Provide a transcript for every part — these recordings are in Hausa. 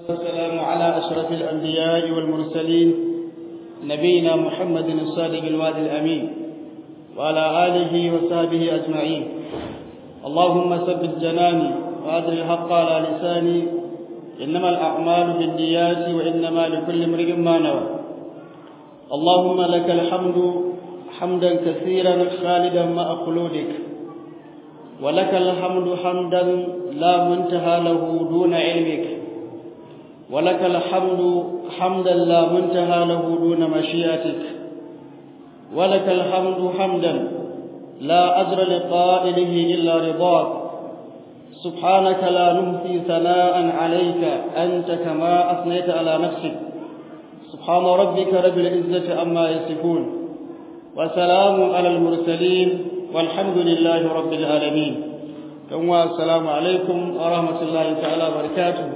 والسلام على أشرف الأنبياء والمرسلين نبينا محمد الصادق الوعد الأمين وعلى آله وصحبه أجمعين اللهم ثبت جناني وأدر الحق على لساني إنما الأعمال بالنيات وإنما لكل امرئ ما نوى اللهم لك الحمد حمدا كثيرا خالدا مع خلودك ولك الحمد حمدا لا منتهى له دون علمك ولك الحمد حمدا لا منتهى له دون مشيئتك ولك الحمد حمدا لا أجر لقائله إلا رضاك سبحانك لا نمسي ثناء عليك أنت كما أثنيت على نفسك سبحان ربك رب العزة عما يصفون وسلام على المرسلين والحمد لله رب العالمين ثم السلام عليكم ورحمة الله تعالى وبركاته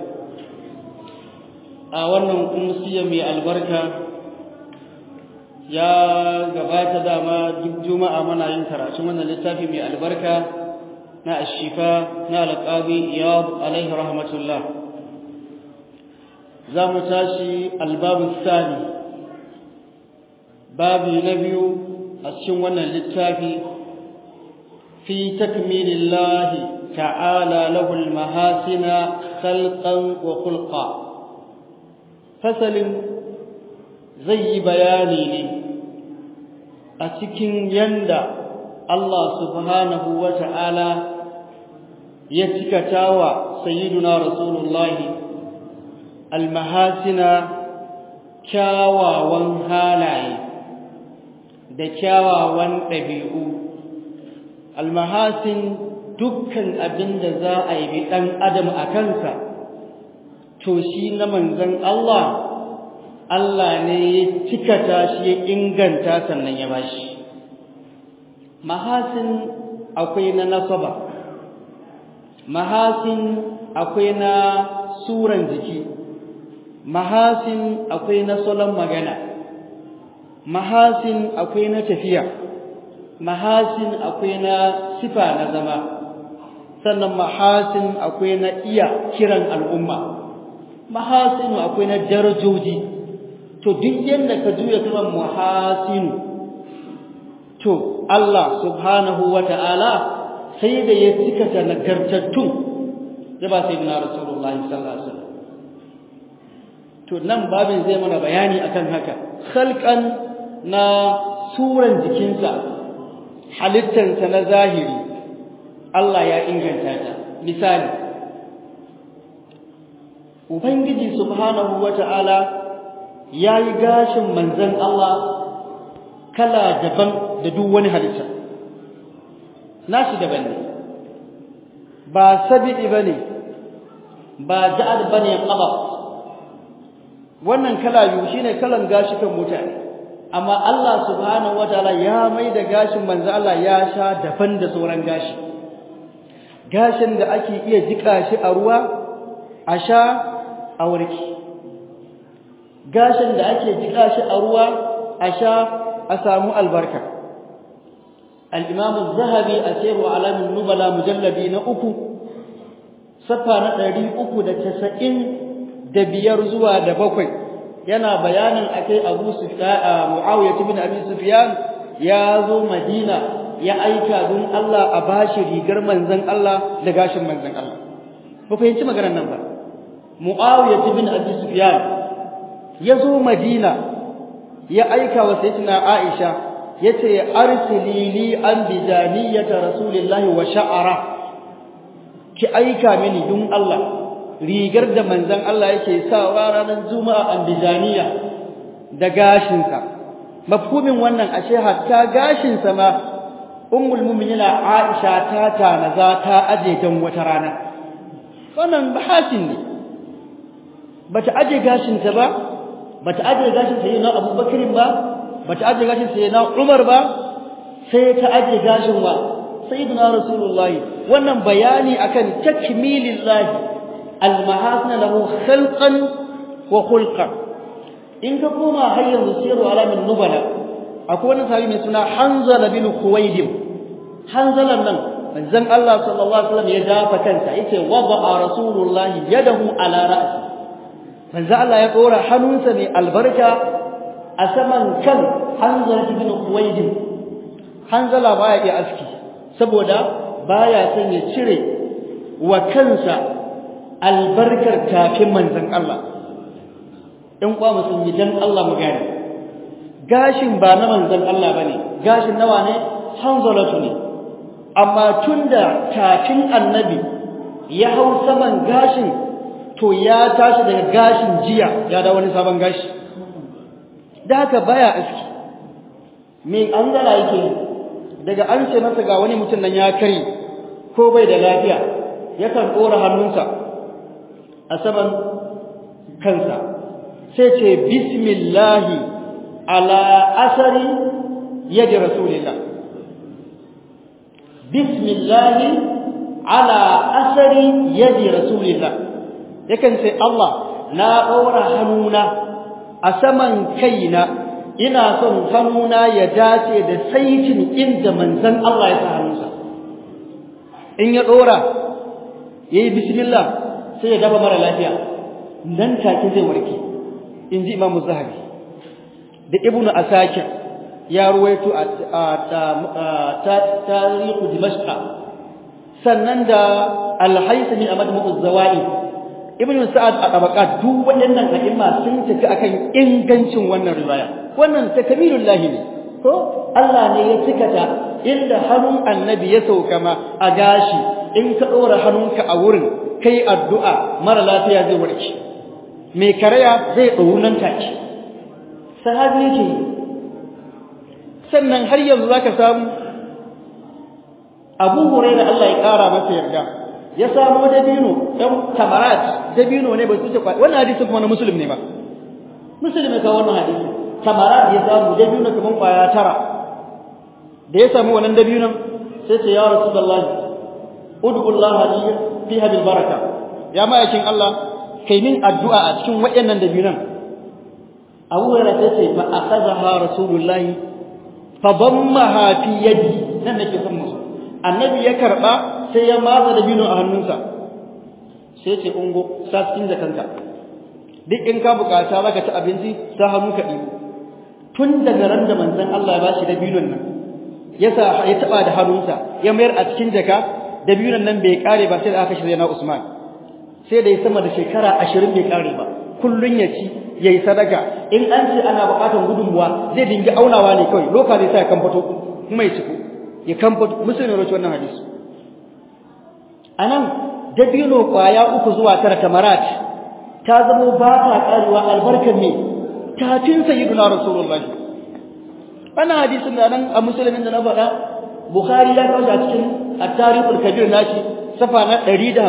a wannan kumsiya mai albarka ya gabata dama duk juma'a muna yin karatun wannan littafi mai albarka na ashifa na alƙabi iyad alaihi rahmatullah za mu tashi albabu sani babi na biyu a cikin wannan littafi fi takmilillahi ta'ala lahul mahasina khalqan wa khulqa fasalin zai yi bayani ne a cikin yanda Allah subhanahu wa ta'ala ya cikata wa sayyiduna rasulullahi almahasina kyawawan halaye da kyawawan ɗabi'u almahasin dukkan abin da za a yi ɗan adam a kansa to shi na manzon Allah Allah ne ya cikata shi ya inganta sannan ya bashi mahasin akwai na nasaba mahasin akwai na suran jiki mahasin akwai na salon magana mahasin akwai na tafiya mahasin akwai na sifa na zama sannan mahasin akwai na iya kiran al'umma mahasinu akwai na darajoji to duk yanda ka juya kalmar muhasinu to Allah subhanahu wata'ala sai da ya cika ta nagartattun ya ba sai na Rasulullah sallallahu alaihi wasallam to nan babin zai mana bayani akan haka khalqan na suran jikinsa halittansa na zahiri Allah ya inganta ta misali Ubangiji subhanahu wata'ala ya yi gashin manzan Allah kala daban da duk wani halitta. Nashi daban ne, ba sabi'i ba ne, ba ja'ad ba ne ƙaba. Wannan kala biyu shi ne kalan gashi kan mutane, amma Allah subhanahu wata'ala ya mai da gashin manzan Allah ya sha daban da sauran gashi. Gashin da ake iya jiƙa shi a ruwa, a sha a warki gashin da ake jika shi a ruwa a sha a samu albarka al-imam az-zahabi a sayru alamin nubala mujalladi na uku safa na ɗari uku da casa'in da biyar zuwa da bakwai yana bayanin akai abu sufyan muawiya ibn abi sufyan ya zo madina ya aika don Allah a bashi rigar manzon Allah da gashin manzon Allah ba fahimci maganar nan ba Muawiya bin Abi Sufyan yazo Madina ya aika wa sayyidina Aisha yace arsili li an bidaniyata rasulillahi wa sha'ara ki aika mini dun Allah rigar da manzon Allah yake sawa ranar juma'a an bidaniya da gashin sa mafhumin wannan ashe hatta gashin sa ma ummul mu'minina Aisha ta tanaza ta aje dan wata rana wannan bahasin ne bata aje gashinta ba bata aje gashin sayyidina Abubakar ba bata aje gashin sayyidina Umar ba sai ta aje gashin wa sayyidina Rasulullahi wannan bayani akan takmilillahi almahasin lahu khalqan wa khulqan in ka koma har yanzu siru alamin nubala akwai wani sahabi mai suna Hanzala bin Khuwaylid Hanzalan nan manzon Allah sallallahu alaihi wasallam ya dafa kansa yace wada'a rasulullahi yadahu ala ra'si manzo Allah ya dora hannunsa mai albarka a saman kan Hanzala ibn Khuwayd Hanzala baya iya aski saboda baya son ya cire wa kansa albarkar tafin manzon Allah in kwa musulmi dan Allah mu gane gashin ba na manzon Allah bane gashin nawa ne Hanzalatu ne amma tunda tafin annabi ya hau saman gashin to ya tashi daga gashin jiya ya da wani sabon gashi da haka baya aski me an gala yake daga an ce masa ga wani mutum nan ya kare ko bai da lafiya yakan dora hannunsa a saman kansa sai ce bismillahi ala asari yadi rasulillah bismillahi ala asari yadi rasulillah yakan ce Allah na ɗaura hannuna a saman kaina ina son hannuna ya dace da saitin inda manzon Allah ya sa hannunsa in ya ɗora yayi bismillah sai ya dafa mara lafiya nan take zai warke in ji Imam Zahabi da Ibn Asakir ya ruwaito a tarihu Dimashq sannan da Al-Haythami a Majmu'uz Zawaid ibn sa'ad a tabaqat duk waɗannan a'imma sun tafi akan ingancin wannan riwaya wannan takmilullahi ne ko Allah ne ya cikata inda hannun annabi ya sauka ma a gashi in ka dora hannunka a wurin kai addu'a mara lafiya zai warke mai karaya zai ɗau nan take sahabi yake sannan har yanzu zaka samu Abu Hurairah Allah ya kara masa yarda ya samo dabino ɗan tamarat dabino ne ba su ce wannan hadisi kuma na muslim ne ba muslim ka wannan hadisi tamarat ya samu dabino kaman kwaya tara da ya samu wannan dabinon sai ce ya rasulullahi ud'ullah li fiha bil baraka ya ma'aikin Allah kai min addu'a a cikin waɗannan dabinon Abu Hurairah sai ce fa akhadha rasulullahi fa dammaha fi yadi nan nake son musu annabi ya karba sai ya matsa da bino a hannunsa sai ce ungo sa cikin jakanka duk in ka bukata zaka ci abinci sa hannu ka ɗibo tun daga ran da manzon Allah ya bashi da binon nan ya sa ya taba da hannunsa ya mayar a cikin jaka da binon nan bai kare ba sai da aka shirya na Usman sai da ya sama da shekara 20 bai kare ba kullun ya ci yayi sadaka in an ce ana bukatan gudunmuwa zai dinga aunawa ne kawai loka zai sa ya kamfato kuma ya ciko ya kamfato musulmi rawaci wannan hadisi anan dabino kwaya uku zuwa tara tamarat ta zamo ba ta karuwa albarkar ne tafin sayyiduna rasulullahi wannan hadisin da nan a musulmin da na faɗa bukhari ya kawo cikin at-tarikhul kabir nashi safa na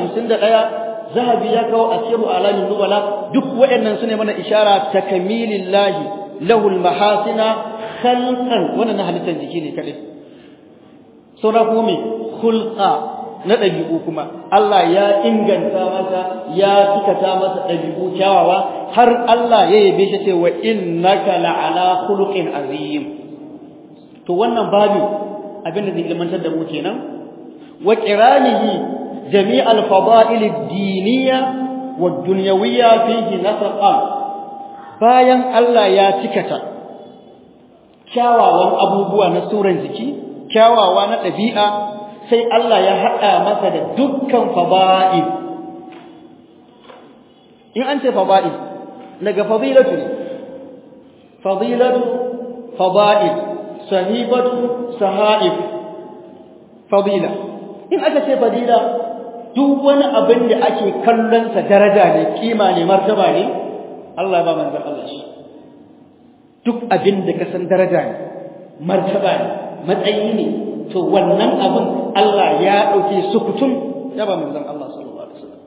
151 zahabi ya kawo asiru alamin nubala duk waɗannan sune mana ishara ta kamilillahi lahul mahasina khalqan wannan na halittar jiki ne kadai saura kuma me khulqa na ɗabi'u kuma Allah ya inganta masa ya tikata masa ɗabi'u kyawawa har Allah ya yabe shi cewa innaka la'ala khuluqin azim to wannan babu abin da zai ilmantar da mu kenan wa qiranihi jami' al-fada'il ad-diniyya wad-dunyawiyya fihi nasaqan bayan Allah ya tikata kyawawan abubuwa na suran jiki kyawawa na ɗabi'a sai Allah ya haɗa masa da dukkan fada'il in an ce fada'il daga fadilatu ne fadilatu fada'il sahibatu sahaif fadila in aka ce fadila duk wani abin da ake kallon sa daraja ne kima ne martaba ne Allah ba manzon Allah shi duk abin da ka san daraja ne martaba ne matsayi ne to wannan abin Allah ya dauke sukutun ya ba manzon Allah sallallahu alaihi wasallam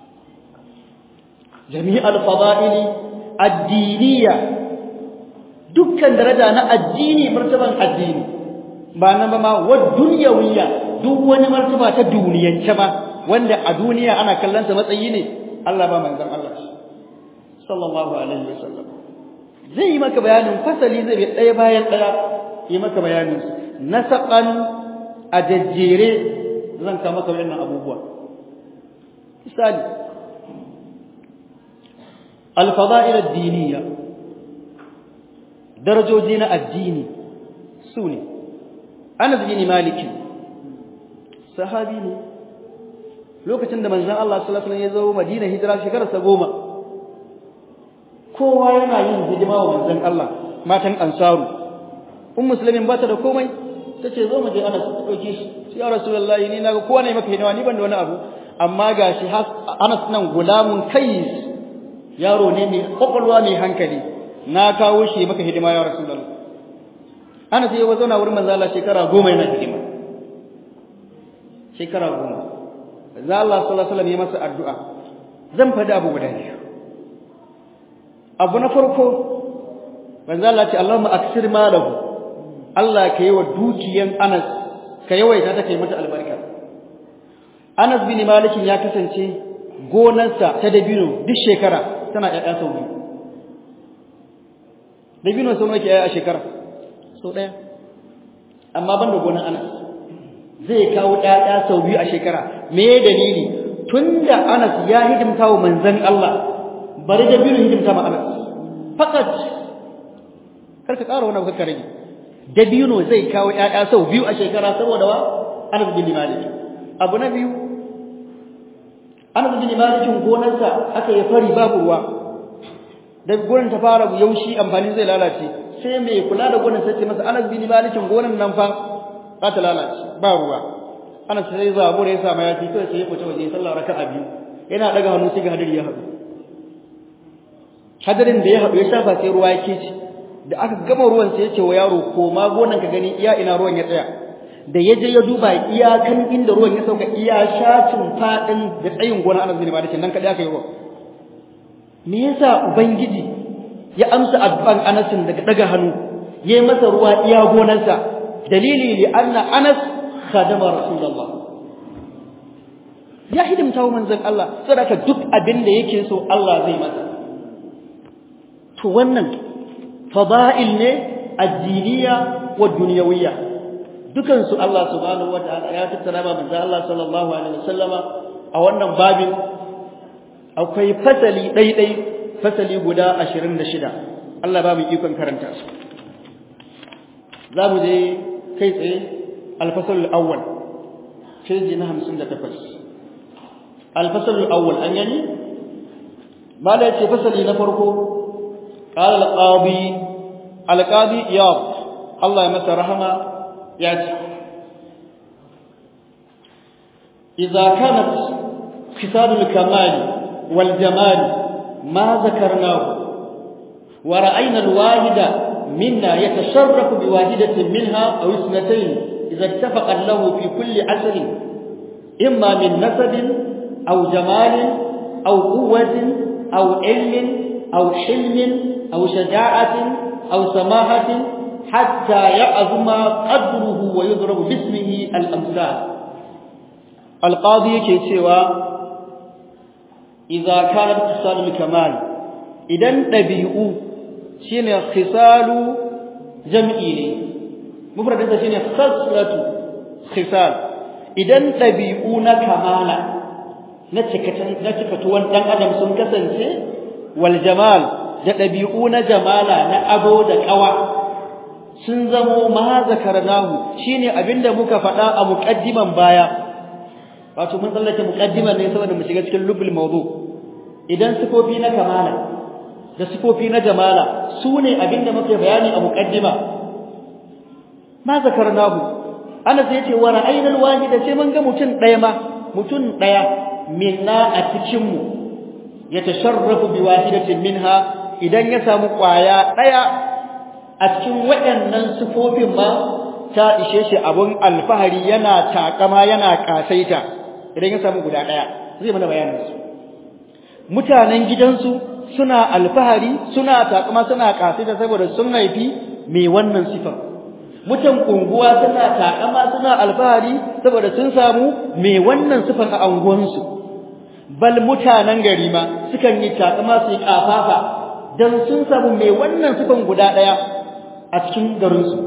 jami'al fada'ili ad-diniyya dukkan daraja na addini martaban addini ba nan ba ma wa dunyawiyya duk wani martaba ta duniyance ma wanda a duniya ana kallon sa matsayi ne Allah ba manzon Allah sallallahu alaihi wasallam zai yi maka bayanin fasali zai bi ɗaya bayan ɗaya yi maka bayanin nasaqan a jajjere zan ka maka wannan abubuwa misali al-fada'il ad-diniyya darajoji na addini su ne Anas bin Malik sahabi ne lokacin da manzon Allah sallallahu alaihi wasallam ya zo Madina hijira shekarar sa goma kowa yana yin hidima wa manzon Allah matan ansaru um muslimin ba ta da komai tace zo mu je Anas ta dauke shi ya rasulullahi ni naga kowa ne maka hidima ni ban da wani abu amma gashi Anas nan gulamun kais yaro ne mai kokolwa mai hankali na kawo shi maka hidima ya rasulullahi Anas ya zauna wurin manzo Allah shekara goma yana hidima shekara goma manzo Allah sallallahu alaihi wasallam ya masa addu'a zan fada abu guda biyu abu na farko manzo Allah ce Allahumma aksir malahu Allah ka yi wa dukiyan Anas ka yawaita ta kai mata albarka Anas bin Malik ya kasance gonarsa ta dabino duk shekara tana ƴaƴa sau biyu dabino sau nawa ke ƴaƴa a shekara sau ɗaya amma ban da gonar Anas zai kawo ƴaƴa sau biyu a shekara me dalili tunda Anas ya hidimta wa manzon Allah bari dabino hidimta ma Anas fakat karka ƙara wani abu rage dabino zai kawo ƴaƴa sau biyu a shekara saboda wa Anas bin Malik abu na biyu Anas bin Malik gonarsa aka yi fari babu ruwa da gonar ta fara yaushi amfani zai lalace sai mai kula da gonar sai ce masa Anas bin Malik gonar nan fa za ta lalace ba ruwa Anas sai zabura ya samu yafi kai sai ya fita waje sallah raka'a biyu yana daga hannu sai ga hadari ya haɗu hadarin da ya haɗu ya shafa sai ruwa yake ci da aka gama ruwan sai ya ce wa yaro ko ma gonan ka gani iya ina ruwan ya tsaya da ya je ya duba iyakan inda ruwan ya sauka iya shacin fadin da tsayin gonan Anas bin Malik nan kada aka yi ruwa me yasa ubangiji ya amsa addu'an Anas daga daga hannu yayi masa ruwa iya gonansa dalili li anna Anas khadama rasulullah ya hidimta wa manzon Allah saboda duk abin da yake so Allah zai masa to wannan fada'il ne addiniya wa dunyawiyya dukan su Allah subhanahu wataala ya tattara ba manzo Allah sallallahu alaihi wasallama a wannan babin akwai fasali daidai fasali guda 26 Allah ba mu ikon karanta su zamu je kai tsaye al-fasl al-awwal page na 58 al-fasl al-awwal an yani mala yace fasali na farko قال القاضي القاضي إياب الله يمسى رحمة ياتي إذا كانت خصال الكمال والجمال ما ذكرناه ورأينا الواحد منا يتشرف بواحدة منها أو اثنتين إذا اتفق له في كل عسر إما من نسب أو جمال أو قوة أو علم أو حلم أو شجاعة أو سماحة حتى يعظم قدره ويضرب باسمه الأمثال القاضي كيتشوا إذا كانت خصال الكمال إذا نبيئو شين خصال جمعي مفرد شين خصلة خصال إذا نبيئو كمالا نتكتوان دان أدم سنكسن والجمال da ɗabi'u na jamala na ado da ƙawa sun zamo ma zakarnahu shine abinda muka faɗa a muqaddiman baya wato mun tsallake muqaddiman ne saboda mu shiga cikin lubul mawdu idan sifofi na kamala da sifofi na jamala su ne abinda muke bayani a muqaddima ma zakarnahu ana sai yace wa ra'ayna alwahida sai mun ga mutun ɗaya ma mutun ɗaya minna a cikin mu yatasharrafu biwahidatin minha idan ya samu kwaya daya a cikin waɗannan sifofin ma ta ishe shi abun alfahari yana takama yana kasaita idan ya samu guda daya zai mana bayanin su mutanen gidansu suna alfahari suna takama suna kasaita saboda sun haifi mai wannan sifar mutan unguwa suna takama suna alfahari saboda sun samu mai wannan sifar a anguwansu bal mutanen gari ma sukan yi takama su yi kafafa dan sun samu mai wannan sifan guda daya a cikin garin su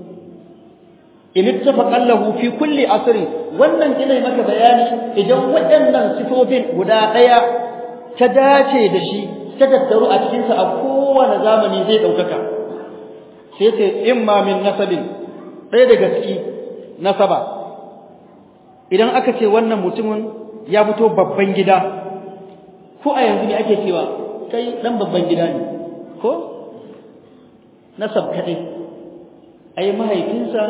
in ittafaqa lahu fi kulli asri wannan ina maka bayani idan waɗannan sifofin guda daya ta dace da shi ta tattaru a cikinsa a kowane zamani zai ɗaukaka sai ce imma min nasabin ɗaya daga ciki nasaba idan aka ce wannan mutumin ya fito babban gida ko a yanzu ne ake cewa kai ɗan babban gida ne ko nasab kaɗai ai mahaifinsa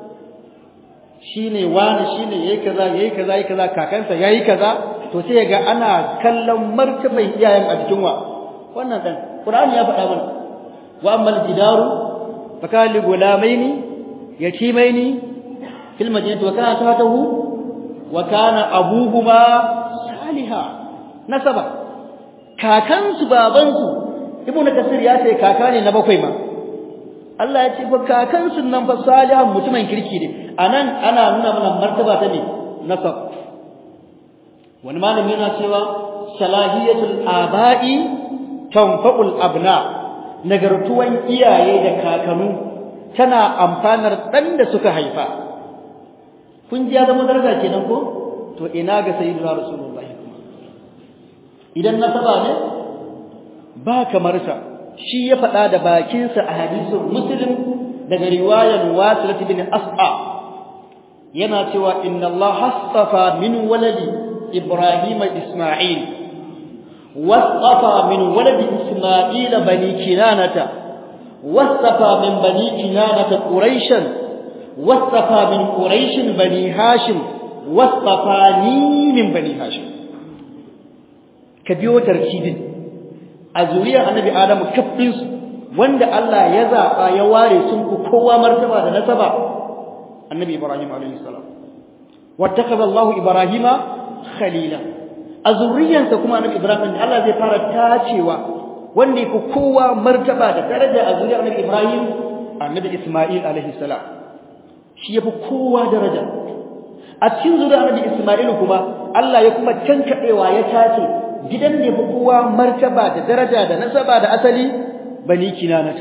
shine wani shine yayi kaza yayi kaza yayi kaza kakansa yayi kaza to sai ga ana kallon martaban iyayen a cikin wa wannan dan qur'ani ya faɗa mana wa ammal jidaru fakali gulamaini yatimaini fil madinati wa kana tahtahu wa kana abuhuma saliha nasaba kakansu babansu ibnu kasir ya ce kaka ne na bakwai ma Allah ya ce fa kakansu nan fa salihan mutumin kirki ne anan ana nuna mana martaba ta ne nasab wani malami yana cewa salahiyatul aba'i tanfa'ul abna nagartuwan iyaye da kakanu tana amfanar dan da suka haifa kun ji ya zama daraja kenan ko to ina ga sayyidina rasulullahi idan nasaba ne ba kamar sa shi ya faɗa da bakinsa a hadisin muslim daga riwayan wasilat bin as'a yana cewa inna Allah hasafa min waladi Ibrahim Isma'il wasafa min waladi Isma'il bani Kinanata wasafa min bani Kinanata Quraishan wasafa min Quraish bani Hashim wasafani min bani Hashim ka biyo tarkibin a zuriyar annabi Adamu kafin su wanda Allah ya zaba ya ware sun ku kowa martaba da nasaba annabi Ibrahim alayhi salam wattakaza Allah Ibrahima khalila a zuriyarsa kuma annabi Ibrahim Allah zai fara tacewa wanda yake kowa martaba da daraja a zuriyar annabi Ibrahim annabi Isma'il alayhi salam shi yafi kowa daraja a cikin zuriyar annabi Isma'il kuma Allah ya kuma tankadewa ya tace gidan ne fi kowa martaba da daraja da nasaba da asali bani kinanata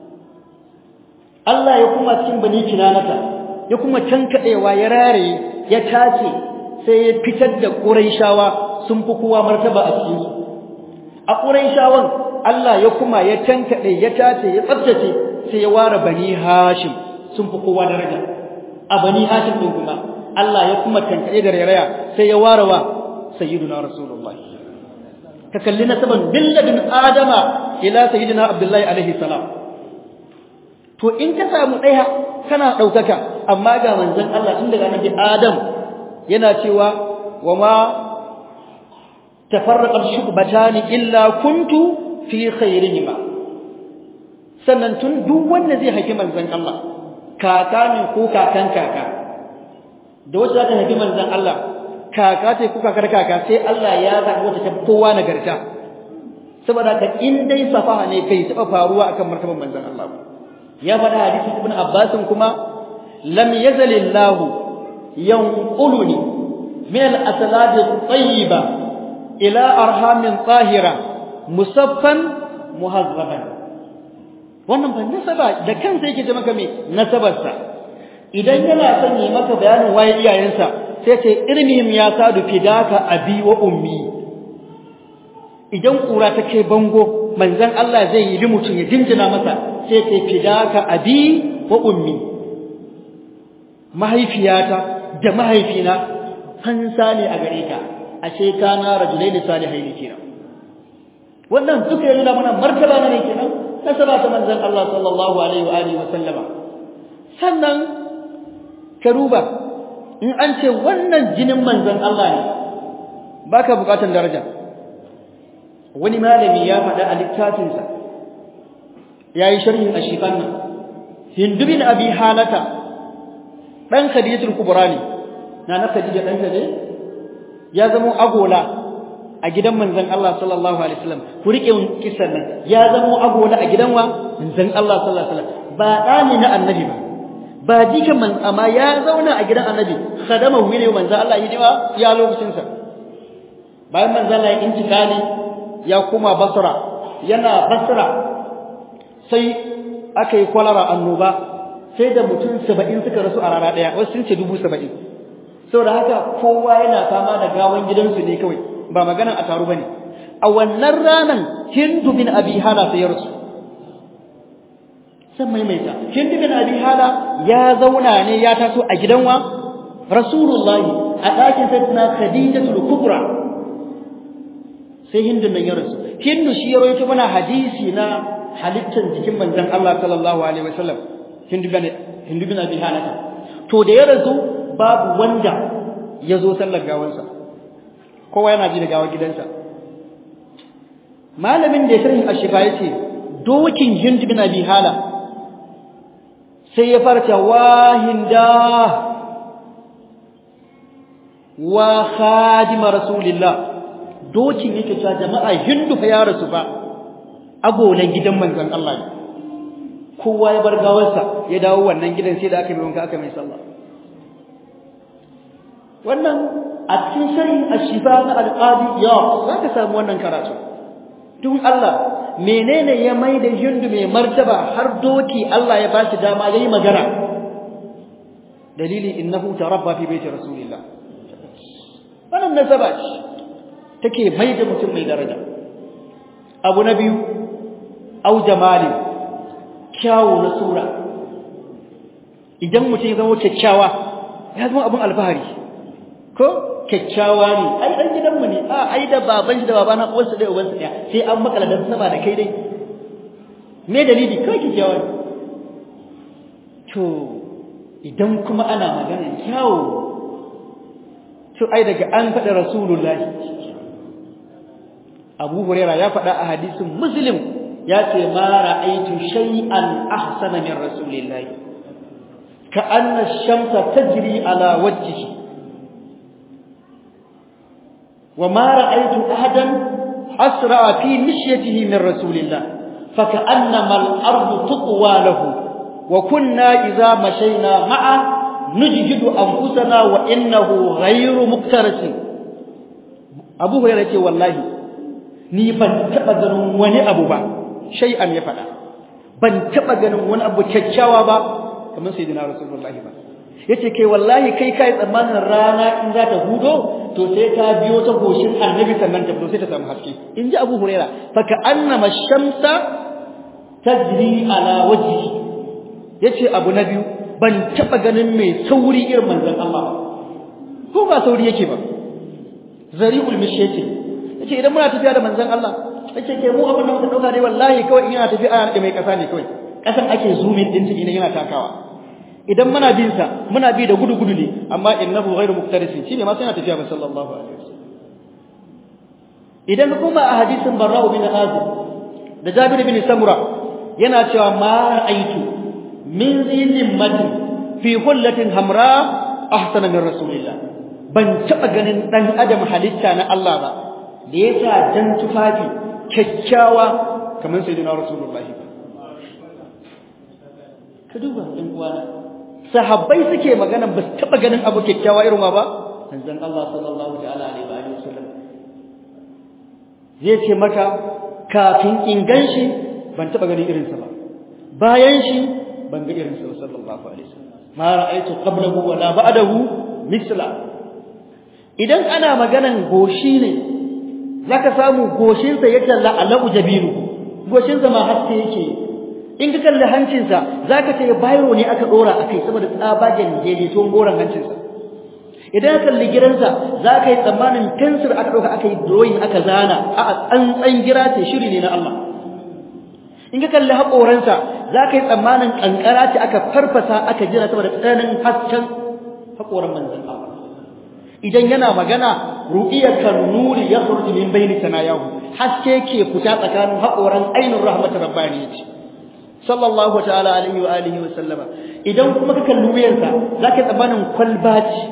Allah ya kuma cikin bani kinanata ya kuma tankadewa ya rare ya tace sai ya fitar da Qurayshawa sun fi kowa martaba a cikin su a Qurayshawan Allah ya kuma ya tankade ya tace ya tsaftace sai ya ware bani Hashim sun fi kowa daraja a bani Hashim din kuma Allah ya kuma tankade da rayaya sai ya ware wa sayyiduna rasulullahi ka kalli nasaban billadin adama ila sayyidina abdullahi alaihi salam to in ka samu daya kana daukaka amma ga manzon Allah tun daga annabi adam yana cewa wama tafarraqa shubbatani illa kuntu fi khairihima sannan tun duk wanda zai haifi manzon Allah kaka ne ko kakan kaka da wacce za ta haifi manzon Allah kaka ce kuka kar kaka sai Allah ya zaɓi wata ta kowa nagarta saboda ka in dai safaha ne kai taɓa faruwa akan martaban manzon Allah ya faɗa hadisi ibn Abbas kuma lam yazalillah yanquluni min al-aslab at-tayyiba ila arhamin tahira musaffan muhazzaban wannan ba nasaba da kansa yake ce maka me nasabarsa idan yana son yi maka bayanin waye iyayensa sai ce irmihim ya sadu fidaka abi wa ummi idan kura ta kai bango manzon Allah zai yi mutum ya jinjina masa sai ce fidaka abi wa ummi mahaifiyata da mahaifina fansa ne a gare ka ashe kana rajulaini salihaini kenan wannan duka yana mana martaba ne kenan nasaba ta manzon Allah sallallahu alaihi wa alihi wa sallama sannan karuba in an ce wannan jinin manzon Allah ne baka bukatan daraja wani malami ya faɗa a littafinsa yayi sharhin ashifan nan Hindu bin Abi Halata dan Khadijatul Kubra ne na na Khadija dan ne ya zama agola a gidan manzon Allah sallallahu alaihi wasallam ku rike kisan nan ya zama agola a gidan wa manzon Allah sallallahu alaihi wasallam ba dani na annabi ba ba jikan man amma ya zauna a gidan annabi khadama wile manzo Allah yi diwa ya lokacin sa bayan manzo Allah ya intikali ya kuma Basra yana Basra sai aka yi kwalara annoba sai da mutum 70 suka rasu a rana daya wasu sun ce 70 saboda haka kowa yana fama da gawan gidansu ne kawai ba maganan a taru bane a wannan ranan hindu bin abi hala sai ya rasu san maimaita hindu bin abi hala ya zauna ne ya taso a gidan wa rasulullahi a ɗakin sayyidina khadijatul kubra sai hindu nan ya rasu hindu shi ya rawaito mana hadisi na halittar jikin manzon Allah sallallahu alaihi wasallam hindu bin hindu bin abi hala to da ya rasu babu wanda ya zo sallar gawansa kowa yana ji da gawa gidansa malamin da ya sharhi ashifa yace dokin hind bin abi hala sai ya farta wahinda wa khadima rasulillah dokin yake cewa jama'a hindu fa ya rasu fa agolan gidan manzon Allah kowa ya bar gawarsa ya dawo wannan gidan sai da aka yi wanka aka mai sallah wannan a cikin sharhin ashifa na alqadi ya zaka samu wannan karatu tun Allah menene ya mai da hindu mai martaba har doki Allah ya bashi dama yayi magana dalili innahu tarabba fi baiti rasulillah wannan nasaba ce take mai da mutum mai daraja abu na biyu au jamali kyawu na sura idan mutum ya zama kyakkyawa ya zama abun alfahari ko kyakkyawa ne ai dan gidanmu ne a ai da baban shi da babana uwarsa dai ubansa daya sai an makala dan sama da kai dai me dalili kai kyakkyawa ne to idan kuma ana magana kyawu to ai daga an faɗa rasulullahi Abu Hurairah ya faɗa a hadisin Muslim ya ce ma ra'aytu shay'an ahsana min rasulillahi ka anna ash-shamsa tajri ala wajhihi وما رأيت أحدا أسرع في مشيته من رسول الله فكأنما الأرض تطوى له وكنا إذا مشينا معه نجهد أنفسنا وإنه غير مكترس أبو هريرة والله ni ban taba ganin wani abu ba shay'an ya fada ban taba ganin wani abu kyakkyawa ba kamar sayyidina rasulullahi ba yace kai wallahi kai kai tsammanin rana in za ta hudo to sai ta biyo ta goshin annabi sannan ta fito sai ta samu haske in ji abu huraira fa ka annama shamsa tajri ala wajhi yace abu na biyu ban taba ganin mai sauri irin manzon Allah ko ba sauri yake ba zari'ul mishyati yace idan muna tafiya da manzon Allah yace ke mu abin da muka dauka dai wallahi kawai in yana tafiya ana da mai kasa ne kawai kasan ake zoomin din ta idan yana takawa idan muna bin sa muna bi da gudu gudu ne amma innahu ghairu muqtarisin shine ma sai yana tafiya ba sallallahu alaihi wasallam idan kuma a hadisin barra'u bin azib da jabir bin samura yana cewa ma ra'aitu min zinin mati fi hullatin hamra ahsana min rasulillah ban taba ganin dan adam halitta na Allah ba da yasa dan tufafi kyakkyawa kamar sayyidina rasulullahi ka duba ɗan uwana sahabbai suke magana ba su taba ganin abu kyakkyawa irin wa ba manzon Allah sallallahu ta'ala alaihi wa alihi wasallam zai ce maka kafin in ganshi ban taba ganin irin sa ba bayan shi ban ga irin sa sallallahu alaihi wasallam ma ra'aytu qablahu wa la ba'dahu misla idan ana maganan goshi ne zaka samu goshin sa yake la'alu jabiru goshin sa ma haske yake in ka kalli hancinsa za ka ce bayro ne aka ɗora a kai saboda tsabagen daidaituwan goron hancinsa idan ka kalli giransa za ka yi tsammanin fensir aka ɗauka aka yi drawing aka zana a tsantsan gira ce shiri ne na Allah in ka kalli haƙoransa za ka yi tsammanin ƙanƙara ce aka farfasa aka jira saboda tsananin hasken haƙoran manzan Allah idan yana magana ru'iyatan nuri yakhruju min bayni sanayahu haske ke fita tsakanin haƙoran ainur rahmatir rabbaniyati sallallahu ta'ala alaihi wa alihi wa sallama idan kuma ka kalli wuyansa zaka tsabanin kwalbaci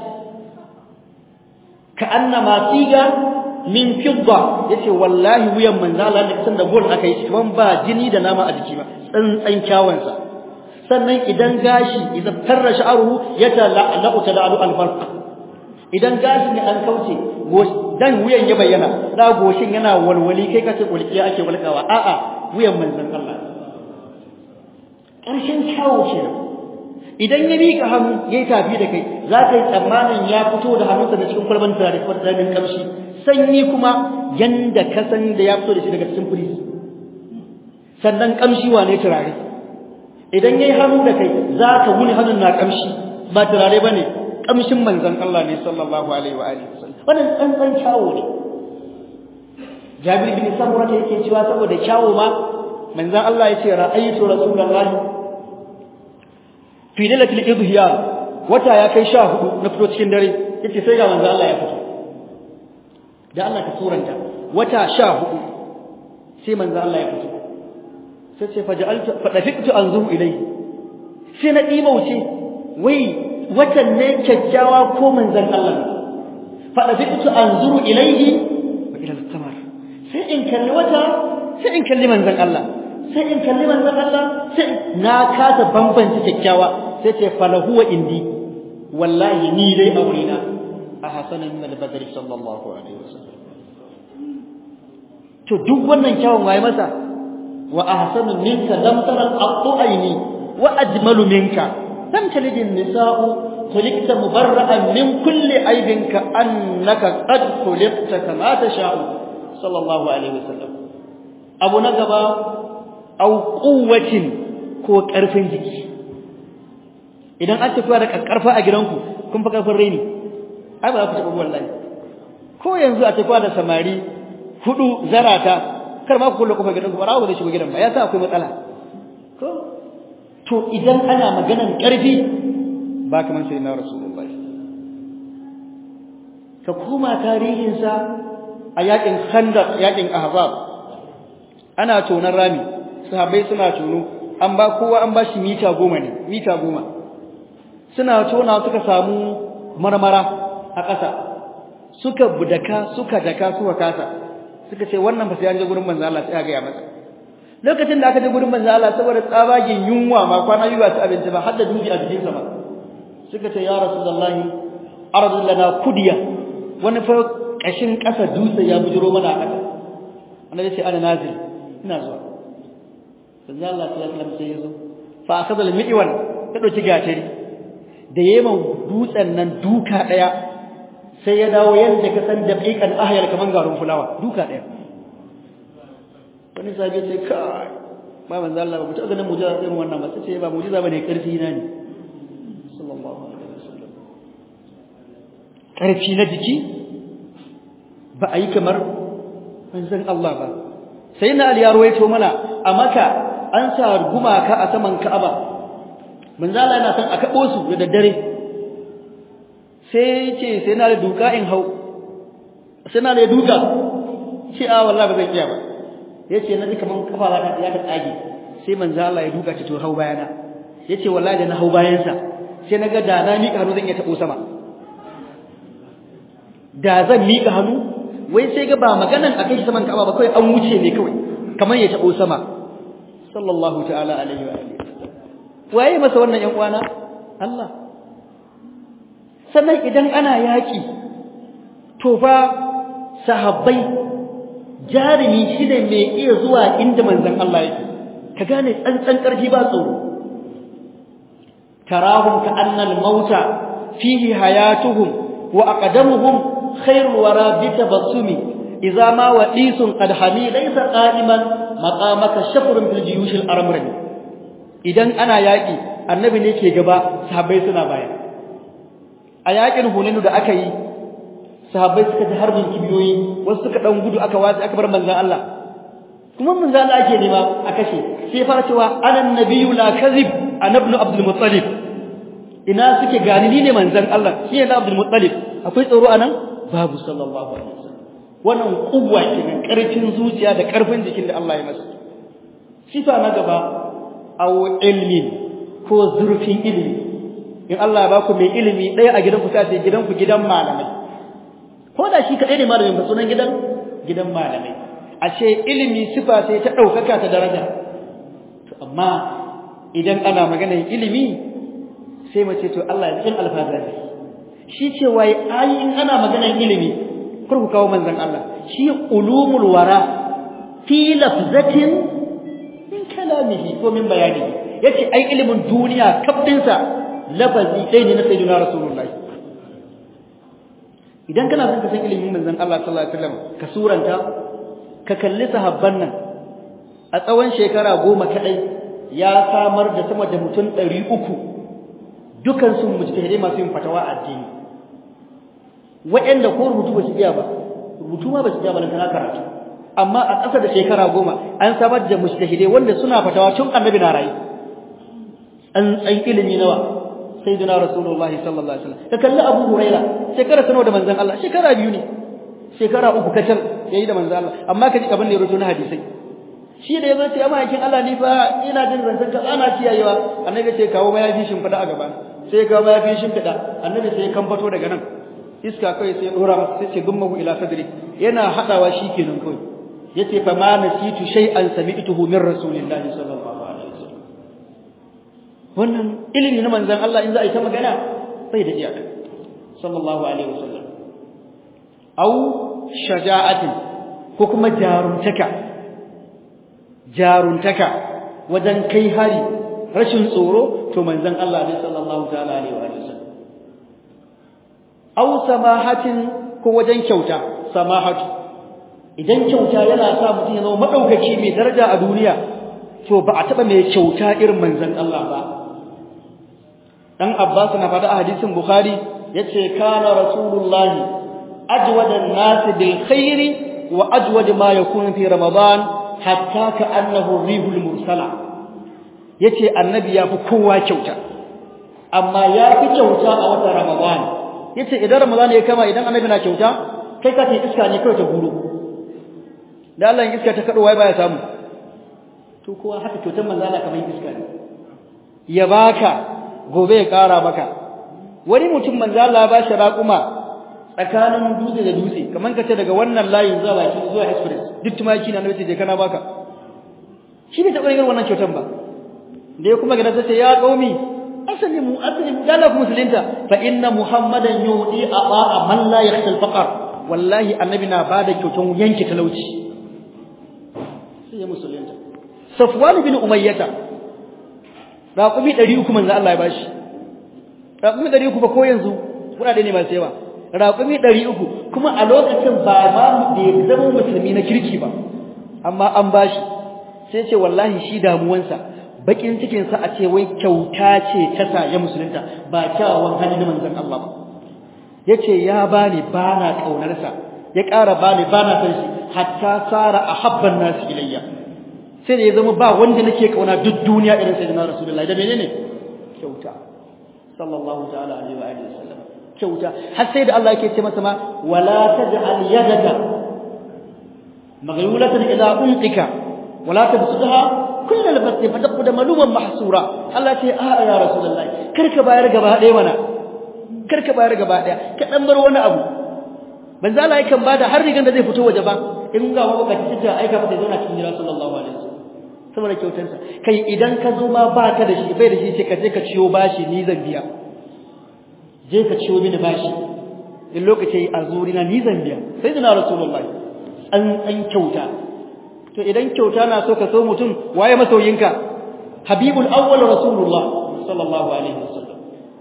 ka annama tiga min fidda yace wallahi wuyan manzo Allah da kasan da gol aka yi kaman ba jini da nama a jiki ba tsantsan kyawansa sannan idan gashi idan tarra sha'ruhu yata la'u tada'u al-farq idan gashi ne an kauce dan wuyan ya bayyana da goshin yana walwali kai kace kulkiya ake walkawa a'a wuyan manzon Allah ƙarshen kyawu kenan idan ya miƙa hannu ya yi tafi da kai za ka yi tsammanin ya fito da hannunsa da cikin kwalban turare ko tsamin kamshi sanyi kuma yanda ka san da ya fito da shi daga cikin firis sannan kamshi wane turare idan yayi hannu da kai zaka wuni hannun na kamshi ba turare bane kamshin manzon Allah ne sallallahu alaihi wa alihi wasallam wannan tsantsan kyawo ne Jabir bin Samura yake cewa saboda kyawo ma manzon Allah yace ra'aytu rasulullahi fi lailatul idhiyar wata ya kai 14 na fito cikin dare yace sai ga manzon Allah ya fito da Allah ka suranta wata 14 sai manzon Allah ya fito sai ce faja'altu fadafiqtu anzuru ilayhi sai na dimauce wai watan ne kyakkyawa ko manzon Allah fadafiqtu anzuru ilayhi wa ila al-qamar sai in kalli wata sai in kalli manzon Allah sai in kalli manzon Allah sai na kasa bambance kyakkyawa sai ce falahu wa indi wallahi ni dai aurina a hasanan min al-badri sallallahu alaihi wasallam to duk wannan kyawun waye masa wa ahsanu minka lam tara al-qattu aini wa ajmalu minka lam talid an-nisa'u khuliqta mubarra'an min kulli aibin ka annaka qad khuliqta kama tasha'u sallallahu alaihi wasallam abu na gaba au quwwatin ko karfin jiki idan an tafi da karfa a gidanku kun fa karfin reni ai ba za ku taɓa wallahi ko yanzu a tafi da samari hudu zarata kar ma ku kulle kofar gidanku ba rawo ba zai shigo gidan ba ya sa akwai matsala ko to idan ana maganan karfi ba kaman sai na rasulullahi ka koma tarihinsa a yakin khandaq yakin ahzab ana tonan rami sahabbai suna tono an ba kowa an ba shi mita goma ne mita goma suna tona suka samu marmara a ƙasa suka budaka suka daka suka kasa suka ce wannan ba sai an je gurin manzo Allah sai ga ya masa lokacin da aka je gurin manzo Allah saboda tsabagen yunwa ma kwana biyu ba su abinci ba har da dubi a jikin sa ba suka ce ya rasulullahi arzu lana kudiya wani fa kashin ƙasa dutse ya bujiro mana a ƙasa annabi ce ana nazil ina zuwa manzo Allah sallallahu alaihi wasallam sai ya zo fa akhadha al-mi'wan ta dauki gatari da yeman dutsen nan duka daya sai ya dawo yanda ka san dabiqan ahyar kaman garin fulawa duka daya wani sahabi ce kai ba manzo Allah ba mutu ganin mujiza irin wannan ba sai ba mujiza bane karfi na ne sallallahu alaihi wasallam karfi na jiki ba a yi kamar manzon Allah ba sai na Ali ya ruwaito mana a Makka an sa gumaka a saman Ka'aba manzo Allah yana son a kabo su da daddare sai ce sai na da duka in hau sai na da duka ce a wallahi ba zan iya ba yace na ji kaman kafa ta ya ta tsage sai manzo Allah ya duka ce to hau bayana yace wallahi da na hau bayan sa sai naga da na mika hannu zan iya tabo sama da zan mika hannu wai sai ga ba maganan akai shi saman Ka'aba ba kai an wuce ne kawai kaman ya tabo sama sallallahu ta'ala alaihi wa alihi waye masa wannan yan uwana Allah sannan idan ana yaki to fa sahabbai jarumi shine mai iya zuwa inda manzon Allah yake ka gane tsantsan karfi ba tsoro tarahum ka annal mauta fihi hayatuhum wa aqdamuhum khairul wara bi tabassumi idza ma wadisun qad hami laysa qa'iman maqamaka shafrun fil jiyush al armri idan ana yaki annabi ne ke gaba sahabbai suna baya a yakin huninu da aka yi sahabbai suka ji harbin kibiyoyi wasu suka dan gudu aka watsi aka bar manzon Allah kuma manzon Allah ake nema a kashe sai fara cewa anan nabiyyu la kadhib ana ibn abdul muttalib ina suke gani ni ne manzon Allah shi ne abdul muttalib akwai tsoro anan babu sallallahu alaihi wasallam wannan kuwa kenan karfin zuciya da karfin jikin da Allah ya masa sifa na gaba aw ilmin ko zurfin ilimi in Allah ya baku mai ilimi ɗaya a gidanku sai ce gidanku gidan malamai ko da shi kaɗai ne malamin ba sunan gidan gidan malamai ashe ilimi sifa sai ta ɗaukaka ta daraja to amma idan ana maganar ilimi sai mace to Allah ya cikin alfazari shi ce wai ayi in ana maganar ilimi kar ku kawo manzon Allah shi ulumul wara fi lafzatin min kalamihi ko min bayanihi yace ai ilimin duniya kafdinsa lafazi ɗaya ne na sayyidina rasulullahi idan kana son ka san ilimin manzon Allah sallallahu alaihi wasallam ka suranta ka kalli sahabban nan a tsawon shekara goma kadai ya samar da sama da mutum ɗari uku dukansu mujtahidai masu yin fatawa a addini waɗanda ko rubutu ba su iya ba rubutu ma ba su iya ba kana karatu amma a ƙasa da shekara goma an samar da mujtahidai wanda suna fatawa tun annabi na rayu an tsan ilimi nawa sayyidina rasulullahi sallallahu alaihi wasallam ka kalli abu huraira shekara sanawa da manzon Allah shekara biyu ne shekara uku kacal yayi da manzon Allah amma ka ji abin da ya rubuta na hadisai shi da yazo ce amma yakin Allah ni fa ina jin zancen ka ana kiyayewa annabi ce kawo mayafi shimfida a gaba sai kawo mayafi shimfida annabi sai kan fato daga nan iska kai sai dora masa sai ce gummahu ila sadri yana hadawa shikenan kai yace fa ma nasitu shay'an sami'tuhu min rasulillahi sallallahu alaihi wasallam wannan ilimi na manzon Allah in za a yi ta magana sai da iyaka sallallahu alaihi wasallam au shaja'atin ko kuma jarumtaka jaruntaka wajen kai hari rashin tsoro to manzon Allah ne sallallahu ta'ala alaihi wa sallam aw samahatin ko wajen kyauta samahatu idan kyauta yana sa mutum ya zama madaukaki mai daraja a duniya to ba a taba mai kyauta irin manzon Allah ba dan Abbas na faɗa a hadisin Bukhari yace kana rasulullahi ajwada an-nas bil khairi wa ajwad ma yakunu fi ramadan hatta ka annahu rihul mursala yace annabi yafi kowa kyauta amma yafi kyauta a watan ramadan yace idan ramadan ya kama idan annabi na kyauta kai ka ce iska ne kai ta guro da Allah in iska ta kado wai baya samu to kowa haka kyautar manzo Allah kamar iska ne ya baka gobe ya kara maka wani mutum manzo Allah ba shi raƙuma tsakanin dutse da dutse kaman kace daga wannan layin zuwa baki zuwa express duk tumaki na nabi je kana baka shi bai taɓa yin wannan kyautan ba da ya kuma gida sai ya qaumi aslimu aslimu dala ku musulunta fa inna muhammadan yudi aba man la yakhsha al-faqr wallahi annabi na bada kyautan yanke talauci sai ya musulunta safwan bin umayyah raqumi 300 manzo Allah ya bashi raqumi 300 ba ko yanzu kudade ne masu yawa raƙumi ɗari uku kuma a lokacin ba ma da ya zama musulmi na kirki ba amma an bashi sai ce wallahi shi damuwansa bakin cikinsa a ce wai kyauta ce ta sa ya musulunta ba kyawawan hali na manzon Allah ba ya ce ya bani ba na ƙaunarsa ya ƙara bani ba na san shi hatta tsara a habban nasu ilayya sai da ya zama ba wanda nake ƙauna duk duniya irin sai na rasulullahi da menene kyauta sallallahu ta'ala alaihi wa alihi wasallam kyauta har sai da Allah yake ce masa ma wala taj'al yadaka maghlulatan ila unqika wala tabsutha kullal basti fataqud maluman mahsura Allah ce a ya rasulullahi karka bayar gaba ɗaya mana karka bayar gaba ɗaya ka dan bar wani abu manzo Allah yakan bada har rigan da zai fito waje ba in ga mabakaci ta aika mata zauna cikin jira sallallahu alaihi wasallam saboda kyautarsa kai idan ka zo ma baka da shi bai da shi ce ka je ka ciyo bashi ni zan biya je ka ciwo mini bashi in lokaci a zurina ni zan biya sai dana rasulullahi an an kyauta to idan kyauta na so ka so mutum waye masoyinka habibul awwal rasulullah sallallahu alaihi wasallam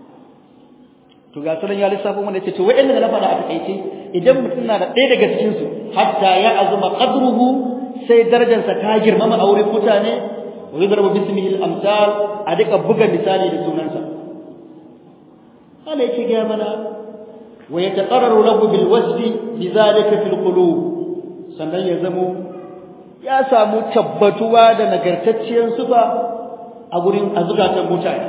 to ga sunan ya lissafo mana ce to wa'anda da na faɗa a takaice idan mutum na da ɗaya daga cikin su hatta ya azuma qadruhu sai darajarsa ta girmama a wurin mutane wa yudrabu bismihi al-amsal a duka buga misali da sunansa Allah yake ga mana wa yataqarraru lahu bil wasfi bizalika fil qulub sannan ya zamo ya samu tabbatuwa da nagartacciyar sufa a gurin azukatan mutane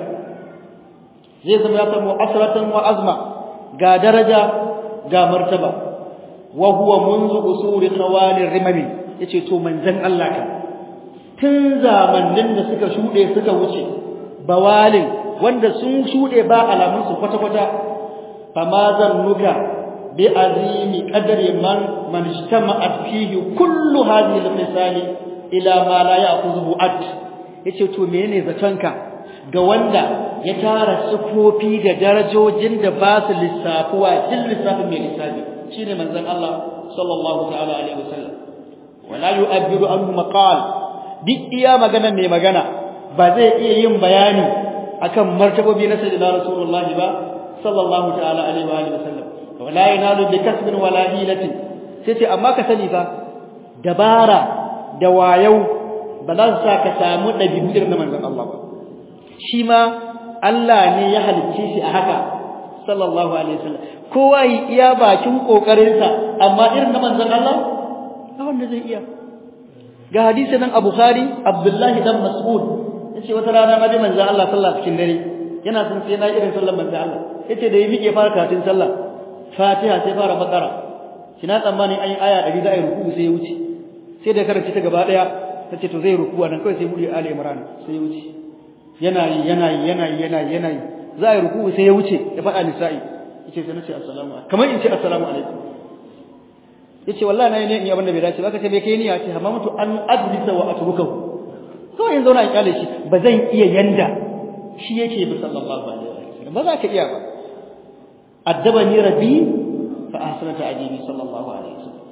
zai zama ya samu asratan wa azma ga daraja ga martaba wa huwa munzu usuri khawalir rimami yace to manzon Allah ka tun zamanin da suka shude suka wuce bawalin wanda sun shude ba alamun su kwata kwata fama zannuka bi azimi qadri man man ijtama'at fihi kullu hadhihi al-misal ila ma la ya'khudhu at yace to menene zatonka ga wanda ya tara sufofi da darajojin da ba su lissafuwa din lissafin mai lissafi shine manzon Allah sallallahu ta'ala alaihi wasallam wala yu'abbiru anhu maqal duk iya magana mai magana ba zai iya yin bayani akan martabobi na sayyidina rasulullah ba sallallahu ta'ala alaihi wa alihi wasallam wala yanalu bi kasbin wala hilatin sai ce amma ka sani fa dabara da wayau ba za su sa ka samu ɗabi'u irin na manzon Allah ba shi ma Allah ne ya halicce shi a haka sallallahu alaihi wasallam kowa yi iya bakin kokarinsa amma irin na manzon Allah ba wanda zai iya ga hadisi nan a Bukhari Abdullahi dan Mas'ud yace wata rana ma dai manzon Allah sallallahu cikin dare yana son sai na irin sallar manzon Allah yace da ya miƙe fara karatun sallah Fatiha sai fara bakara kina tsammani an yi aya 100 da ayi ruku sai ya wuce sai da karanta ta gaba daya tace to zai ruku nan kawai sai bude Ali Imran sai ya wuce yana yi yana yi yana yi yana yi yana yi za a yi ruku sai ya wuce ya faɗa nisa'i yace sai nace assalamu alaikum kamar in ce assalamu alaikum yace wallahi nayi ne in yi abin da bai dace ba kace me kai ni ya ce amma mutu an adrisa wa atrukahu kawai in zauna in kyale shi ba zan iya yanda shi yake bi sallallahu alaihi wasallam ba za ka iya ba addabani rabbi fa ahsana ta'dibi sallallahu alaihi wasallam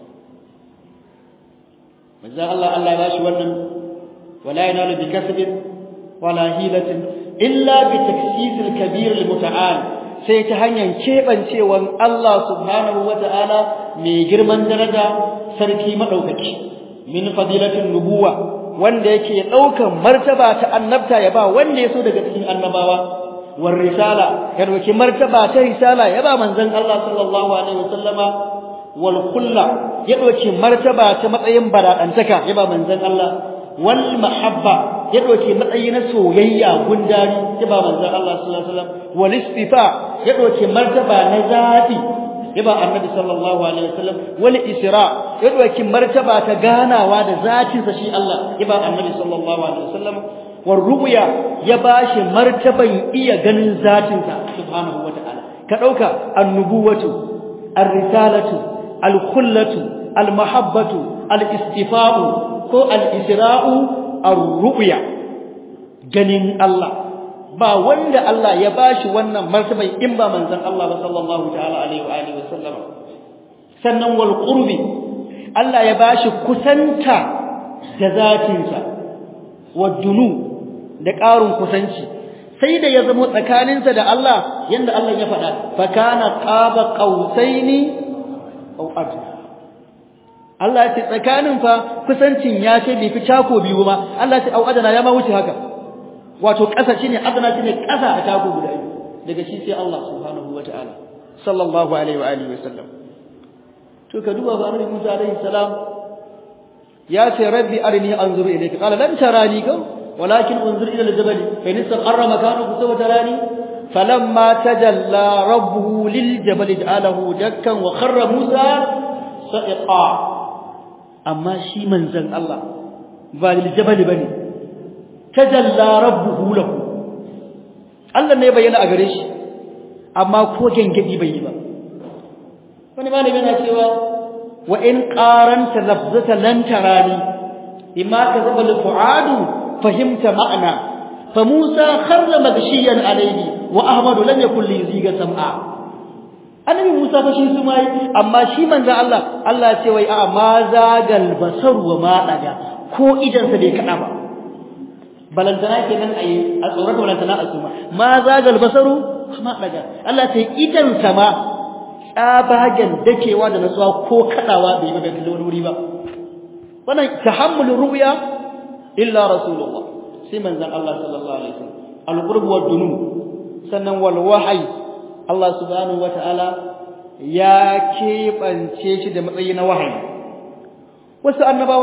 manzo Allah Allah ya bashi wannan wala yanalu bi kasbin wala hilatin illa bi taksisil kabir al muta'al sai ta hanyar kebancewan Allah subhanahu wata'ala mai girman daraja sarki madaukaki min fadilatin nubuwa wanda yake daukan martaba ta annabta ya ba wanda yaso daga cikin annabawa war risala ya dauki martaba ta risala ya ba manzon Allah sallallahu alaihi wasallama wal khulla ya dauki martaba ta matsayin baradantaka ya ba manzon Allah wal mahabba ya dauki matsayi na soyayya gundari ya ba manzon Allah sallallahu alaihi wasallam wal istifa ya dauki martaba na zafi ya ba annabi sallallahu alaihi wasallam wal isra ya dauki martaba ta ganawa da zatin sa shi Allah ya ba annabi sallallahu alaihi wasallam war ru'ya ya bashi martaban iya ganin zatin sa subhanahu wataala ka dauka annubuwatu ar-risalatu al-khullatu al-mahabbatu al-istifa'u ko al-isra'u ar-ru'ya ganin Allah ba wanda Allah ya bashi wannan martaban in ba manzon Allah ba sallallahu ta'ala alaihi wa alihi wasallam sannan wal qurbi Allah ya bashi kusanta da zatinsa wadunu da ƙarin kusanci sai da ya zama tsakaninsa da Allah yanda Allah ya faɗa fa kana qaba qausaini aw adna Allah ya ce tsakanin fa kusancin ya ce bai fi cako biyu ma Allah ya ce au adana ya ma wuce haka wato ƙasa shine adana shine ƙasa a cako guda biyu daga shi sai Allah subhanahu wataala sallallahu alaihi wa alihi wasallam to ka duba ba annabi Musa alaihi salam ya ce rabbi arini anzuru ilayka qala lan tarani ka walakin unzur ila al-jabal fa in istaqarra makanahu sawfa tarani falamma tajalla rabbuhu lil jabal ja'alahu dakkan wa kharra Musa sa'iqa amma shi manzon Allah ba lil jabal bane tajalla rabbuhu lahu Allah ne bayyana a gare shi amma ko gengedi bai yi ba wani malami yana cewa wa in qaranta lafzata lan tarani imma kazaba al fuadu fahimta ma'ana fa Musa kharra magshiyan alayhi wa Ahmad lam yakul li yuziga sam'a annabi Musa fa shi su mai amma shi manzo Allah Allah ce wai a ma zagal basar wa ma daga ko idan sa bai kada ba balantana kenan ayi a tsoron balantana a suma ma zagal basaru ma daga Allah ce idan sa ma tsabagen dakewa da nasuwa ko kadawa bai ba bai wani wuri ba wannan tahammulur ru'ya illa rasulullah sai manzon Allah sallallahu alaihi wasallam al-qurb wa dunu sannan wal wahyi Allah subhanahu wataala ya keɓance shi da matsayi na wahayi wasu annabawa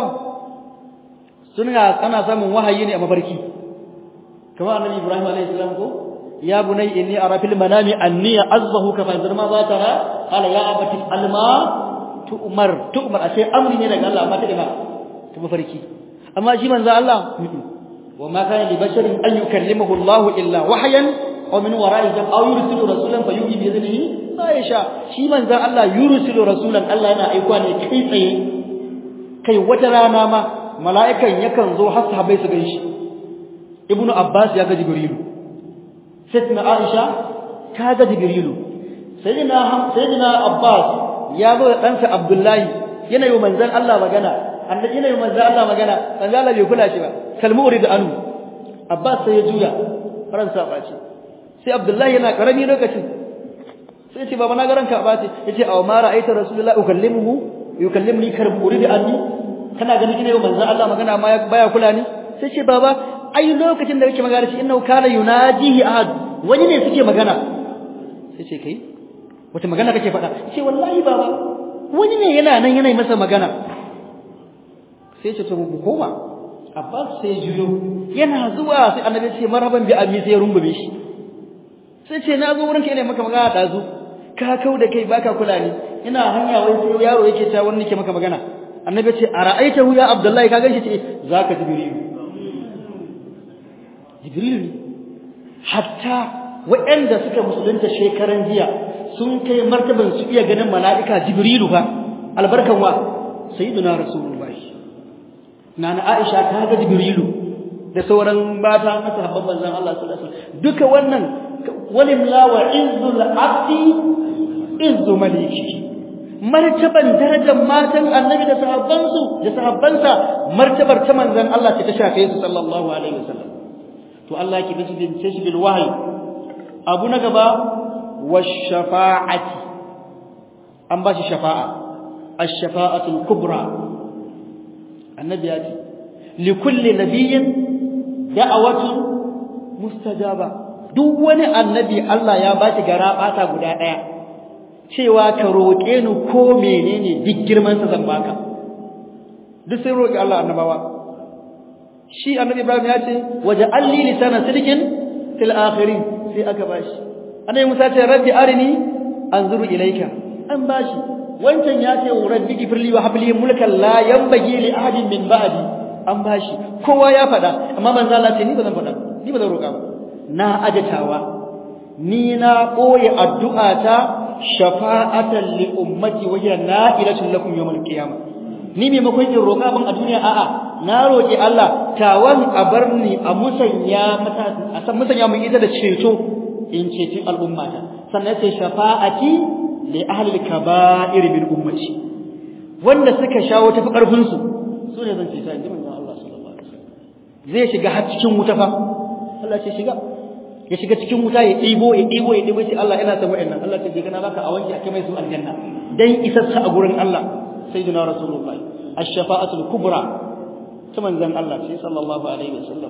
suna ana samun wahayi ne a mafarki kamar annabi Ibrahim alaihi salam ko ya bunay inni ara fil manami anni azbahuka fa yanzur ma za tara qala ya abati alma tu'mar tu'mar ashe amri ne daga Allah amma ta ina ta mafarki amma shi manzo Allah wa ma kana li basharin an yukallimahu Allah illa wahyan aw min wara'i jam aw yursilu rasulan fa yuhi bi idnihi ma yasha shi manzo Allah yursilu rasulan Allah yana aika ne kai tsaye kai wata rana ma mala'ikan yakan zo har sahabbai su ganshi ibnu abbas ya ga jibrilu sayyidina aisha ta ga jibrilu sayyidina sayyidina abbas ya zo da ɗansa abdullahi yana yi manzon Allah magana annabi yana yi manzon Allah magana manzon Allah bai kula shi ba kalmu urid anu abbas sai ya juya faransa ba ce sai abdullahi yana karami lokacin sai ce baba na ga ranka ba ce yace aw ma ra'aita rasulullahi ukallimuhu yukallimni karbu uridi anni kana ganin ina yau manzo Allah magana amma baya kula ni sai ce baba ai lokacin da kake magana shi innahu kana yunajihi ahad wani ne suke magana sai ce kai wata magana kake faɗa ce wallahi baba wani ne yana nan yana masa magana sai ce to mu koma Abbas sai juyo yana zuwa sai annabi ce marhaban bi ammi sai rungume shi sai ce na zo wurin ka ina maka magana dazu ka kau da kai baka kula ni ina hanya wai sai yaro yake ta wani ke maka magana annabi ce ara'aitahu ya abdullahi ka ganshi ce zaka jibril jibril ne hatta waɗanda suka musulunta shekaran jiya sun kai martaban su iya ganin mala'ika jibrilu fa albarkan wa sayyiduna rasulullahi nana aisha ta ga jibrilu da sauran mata na sahabban manzon Allah sallallahu alaihi wasallam duka wannan walimla wa izzul abdi izzu maliki martaban darajar matan annabi da sahabbansu da sahabbansa martabar ta manzon Allah ta shafe su sallallahu alaihi wasallam to Allah ki bisu din sai bil wahyi abu na gaba washafa'ati an ba shi shafa'a ash-shafa'atu al-kubra annabi ya ce li kulli nabiyyin da'awatu mustajaba duk wani annabi Allah ya ba shi gara bata guda daya cewa ka roƙe ni ko menene duk girman sa zan baka duk sai roƙi Allah annabawa shi annabi Ibrahim ya ce waja'alli lisana sidqin fil akhirin sai aka bashi annabi Musa ce rabbi arini anzuru ilayka an bashi wancan ya ce rabbi gifirli wa habli mulkan la yanbaghi li ahadin min ba'di an bashi kowa ya faɗa amma manzo Allah ce ni ba zan faɗa ni ba zan roƙa ba na ajatawa ni na ɓoye addu'ata shafa'atan li ummati wa hiya na'ilatun lakum yawmal qiyamah ni me makon in roƙa ban a duniya a'a na roƙi Allah tawan a barni a musanya mata a san musanya mun ita da ceto in ceci al'ummata sannan sai shafa'ati li ahli al-kaba'ir min ummati wanda suka shawo tafi karfin su su ne zan ceta inji manzon Allah sallallahu alaihi wasallam zai shiga har cikin wuta fa Allah ce shiga ya shiga cikin wuta ya ɗibo ya ɗibo ya ɗibo sai Allah ina son wa'annan Allah ce je kana baka a wanke akai mai su aljanna dan isassa a gurin Allah sayyidina rasulullahi ash-shafa'atul kubra ta manzon Allah sai sallallahu alaihi wasallam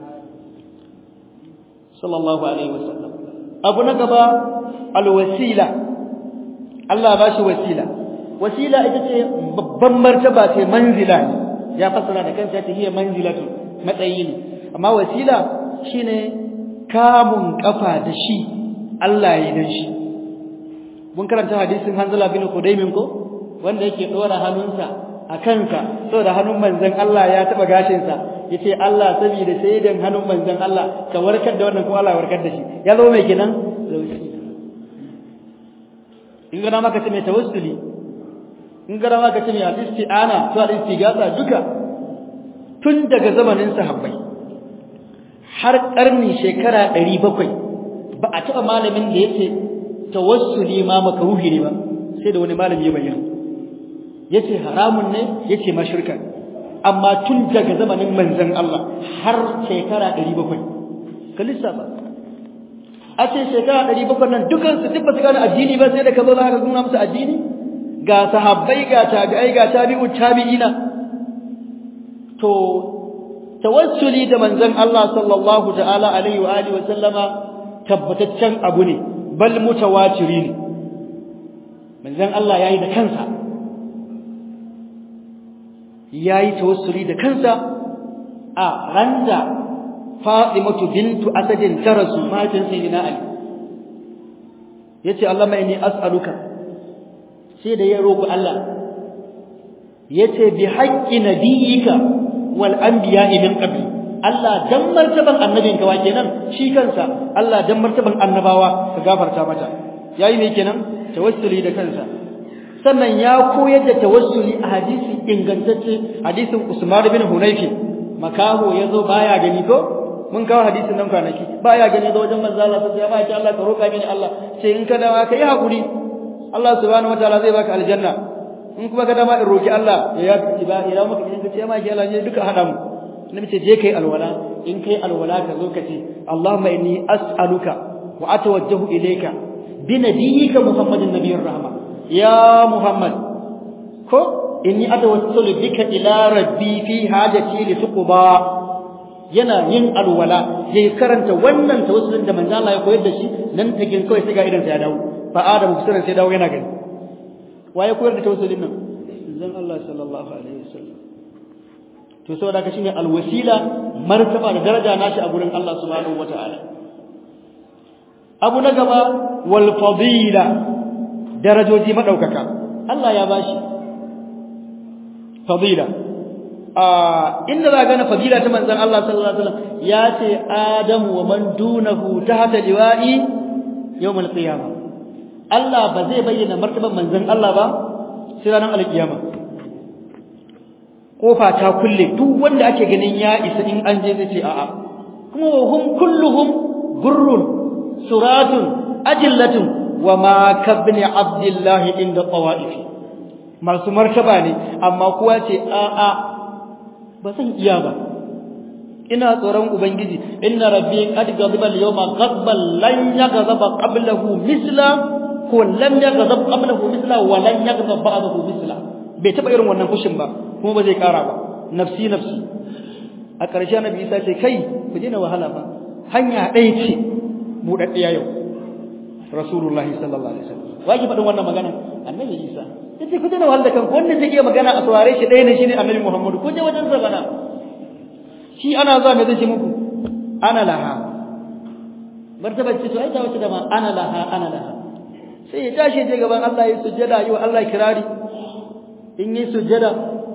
sallallahu alaihi wasallam abu na gaba alwasila Allah ba shi wasila wasila ita ce babban martaba ce manzila ya fassara da kansa ta hiya manzilatu matsayi ne amma wasila shine kamun kafa da shi Allah ya dan shi mun karanta hadisin Hanzala bin Qudaymin ko wanda yake dora hannunsa a kansa saboda hannun manzon Allah ya taba gashin sa yace Allah saboda saidan hannun manzon Allah ka warkar da wannan kuma Allah ya warkar da shi ya zo mai kenan in ga maka ce mai tawassuli in ga maka ce mai al-isti'ana to al-istighatha duka tun daga zamanin sahabbai har karni shekara 700 ba a taba malamin da yake tawassuli ma makruhi ne ba sai da wani malami ya bayyana yace haramun ne yace ma shirka amma tun daga zamanin manzon Allah har shekara 700 ka lissafa a ce shekara 700 nan dukan su duk ba su gane addini ba sai da ka zo za ka nuna musu addini ga sahabbai ga tabi'ai ga tabi'u tabi'ina to tawassuli da manzon Allah sallallahu ta'ala alaihi wa alihi wa sallama tabbataccen abu ne bal mutawatiri ne manzon Allah yayi da kansa yayi tawassuli da kansa a randa Fatimatu bintu Asadin ta rasu matan sayyidina Ali yace Allah mai ni as'aluka sai da ya roƙi Allah yace bi haqqi nabiyyika wal anbiya'i min qabli Allah dan martaban annabinka wa kenan shi kansa Allah dan martaban annabawa ka gafarta mata yayi ne kenan tawassuli da kansa sannan ya koyar da tawassuli a hadisi ingantacce hadisin Usman bin Hunayfi makaho yazo baya gani ko mun kawo hadisin nan kwanaki baya gani da wajen manzo Allah sai ya ba ki Allah ka roka mini Allah sai in ka dawo ka yi hakuri Allah subhanahu wataala zai baka aljanna in kuma ka dama in roki Allah ya ya ba ya maka in ka ce ma ki Allah ne duka hada mu nabi ce je kai alwala in kai alwala ka zo ka ce Allahumma inni as'aluka wa atawajjahu ilayka bi nabiyyika muhammadin nabiyir rahma ya muhammad ko inni atawassalu bika ila rabbi fi hajati li tuqba yana yin alwala yayi karanta wannan tawassulin da manzo Allah ya koyar da shi nan tagin kawai sai ga idan sa ya dawo fa adamu kusuran sai dawo yana gani waye koyar da tawassulin nan manzon Allah sallallahu alaihi wasallam to saboda haka shine alwasila martaba da daraja nashi a gurin Allah subhanahu wataala abu na gaba wal fadila darajoji madaukaka Allah ya bashi fadila a inda za gane fadila ta manzon Allah sallallahu alaihi wasallam ya ce adamu wa man dunahu tahta liwa'i yawmal qiyamah Allah ba zai bayyana martaban manzon Allah ba sai ranar alkiyama kofa ta kulle duk wanda ake ganin ya isa in an je zai ce a'a kuma hum kulluhum gurrun suratun ajillatun wa ma kabni abdullahi inda tawaifi masu martaba ne amma kuwa ce a'a ba san iya ba ina tsoron ubangiji inna rabbi qad ghadiba al-yawma ghadban lan yaghdaba qablahu misla ko lam yaghdab qablahu misla wa lan yaghdab ba'dahu misla bai taba irin wannan fushin ba kuma ba zai kara ba nafsi nafsi a ƙarshe annabi Isa ce kai ku dena wahala ba hanya ɗaya ce buɗaɗɗiya yau rasulullah sallallahu alaihi wasallam waji faɗin wannan magana annabi Isa yace ku dena wahala kanku wanda zai iya magana a saurare shi ɗaya ne shine annabi Muhammadu ku je wajen sa bana shi ana zuwa me zai ce muku ana laha martabar ce to ai ta wace da ma ana laha ana laha sai ya tashi je gaban Allah ya sujjada yi wa Allah kirari in yi sujjada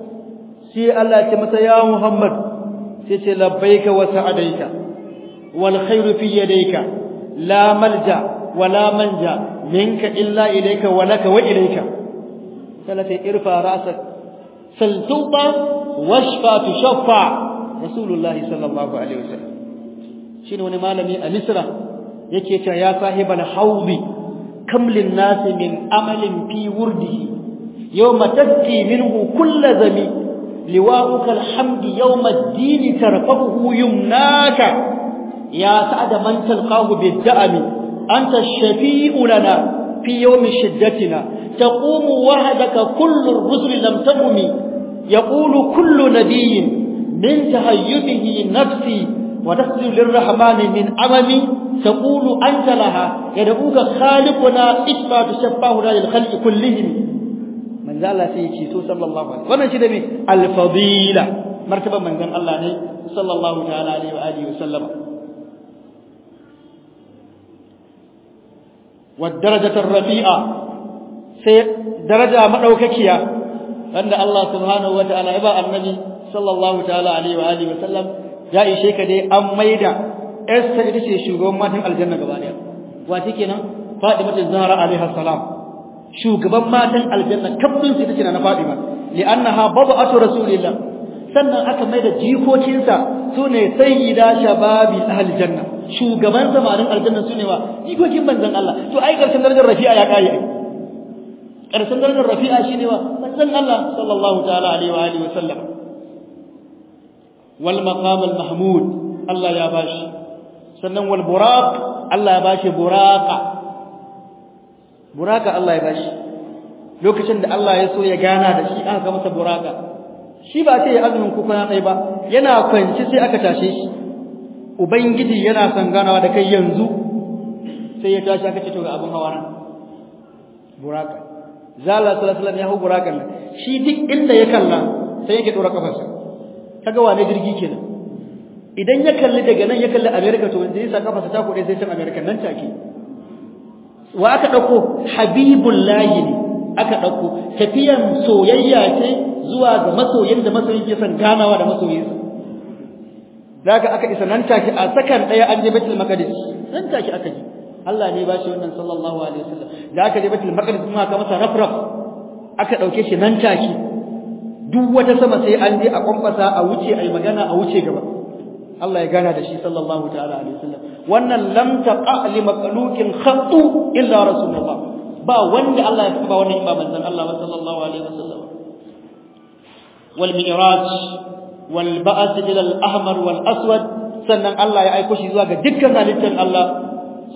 sai Allah ya ce masa ya Muhammad sai ce labbaika wa sa'adaika wal khairu fi yadayka la malja wa la manja minka illa ilayka wa laka wa ilayka sai ta irfa ra'sak sal tuba washfa tushaffa rasulullahi sallallahu alaihi wasallam shine wani malami a Misra yake cewa ya sahibal haudi kam lin nasi min amalin fi wurdihi yawma tazki minhu kull zami liwa'uka alhamdi yawma ad-din tarfahu yumnaka ya sa'ada man talqahu bid-da'ami anta ash-shafi'u lana fi yawmi shiddatina taqumu wahdaka kullu ar-rusul lam taqumi yaqulu kullu nabiyyin min tahayyubihi nafsi وتسجد للرحمن من عممي تقول أنت لها يدعوك خالقنا إثبات شفاهنا للخلق كلهم من ذا الله سيكي صلى الله عليه وسلم wannan shi da me alfadila martaban manzon Allah ne sallallahu ta'ala alaihi wa alihi wasallam wa darajatu rafi'a sai daraja madaukakiya wanda Allah subhanahu wa ta'ala ya ba annabi sallallahu ta'ala alaihi wa alihi wasallam ya ishe ka dai an maida Esther ita ce shugaban matan aljanna gaba daya wace kenan Fatima Zahra alaiha salam shugaban matan aljanna kafin su take na Fatima li'annaha babatu rasulillah sannan aka maida jikokinsa sune sayyida shababi ahli janna shugaban samarin aljanna sune wa jikokin manzon Allah to ai karshen darajar rafi'a ya kai ai karshen darajar rafi'a shine wa manzon Allah sallallahu ta'ala alaihi wa alihi wa sallam wal maqam al mahmud Allah ya bashi sannan wal buraq Allah ya bashi buraqa buraqa Allah ya bashi lokacin da Allah ya so ya gana da shi aka ga masa buraqa shi ba sai ya azumin kuka na tsaye ba yana kwanci sai aka tashe shi ubangiji yana son ganawa da kai yanzu sai ya tashi aka ce to ga abin hawa nan buraqa zalla sallallahu alaihi wasallam ya hu buraqan shi duk inda ya kalla sai yake dora kafarsa kaga wane jirgi kenan idan ya kalli daga nan ya kalli America to wanda yasa kafa ta kode sai can America nan take wa aka dauko habibullahi ne aka dauko tafiyan soyayya ce zuwa ga masoyin da masoyin ke son ganawa da masoyinsa daga aka isa nan take a sakan daya an je Baitul Maqdis nan take aka ji Allah ne ba shi wannan sallallahu alaihi wasallam da aka je Baitul Maqdis kuma aka masa rafraf aka dauke shi nan take duk wata sama sai an je a kwamfasa a wuce ai magana a wuce gaba Allah ya gana da shi sallallahu ta'ala alaihi wasallam wannan lam taqa li makhluqin khattu illa rasulullah ba wanda Allah ya ba wannan ba manzon Allah sallallahu alaihi wasallam wal mi'raj wal ba'th ila al ahmar wal aswad sannan Allah ya aiko shi zuwa ga dukkan halittar Allah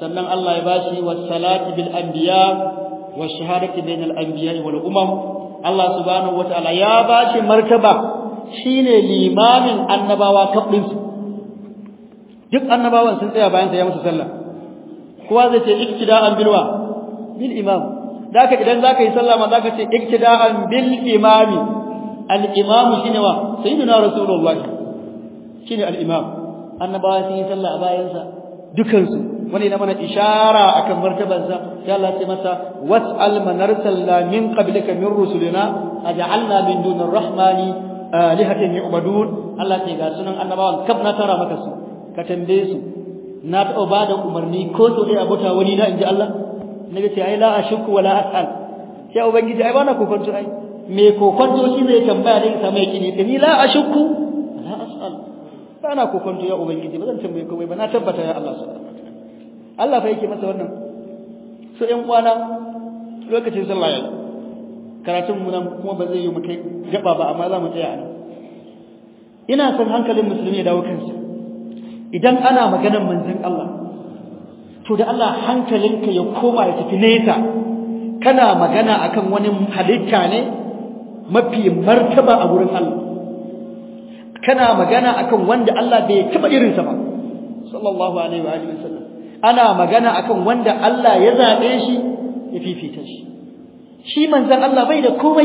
sannan Allah ya bashi was-salati bil anbiya wash-shahadati bainal anbiya wal umam Allah subhanahu wataala ya bashi martaba shine limamin annabawa kafin su duk annabawan sun tsaya bayan sa ya musu sallah kowa zai ce iktida'an bilwa bil imam daka idan zaka yi sallah ma zaka ce iktida'an bil imami al imam shine wa sayyidina rasulullah shine al imam annabawa sun yi sallah a bayan sa dukan su wani na mana ishara akan martaban sa ya Allah sai masa was'al man arsalna min qablika min rusulina aj'alna min dunir rahmani alihatan yu'badun Allah ce ga sunan annabawan kaf na tara maka su ka tambaye su na taɓa ba da umarni ko so ɗaya abota wani na inji Allah na ga ce ai la ashku wala as'al sai ubangiji ai bana kokonto ai me kokonto shi zai tambaya da samu yakini da ni la ashku wala as'al bana kokonto ya ubangiji ba zan tambaye komai ba na tabbata ya Allah subhanahu Allah fa yake masa wannan so ƴan uwana lokacin sallah yayi karatun mu nan kuma ba zai yi mu kai gaba ba amma za mu tsaya nan ina son hankalin musulmi ya dawo kansa idan ana maganar manzon Allah to da Allah hankalinka ya koma ya tafi nesa kana magana akan wani halitta ne mafi martaba a gurin Allah kana magana akan wanda Allah bai taba irinsa ba sallallahu alaihi wa alihi wasallam ana magana akan wanda Allah ya zabe shi ya fifita shi shi manzon Allah bai da komai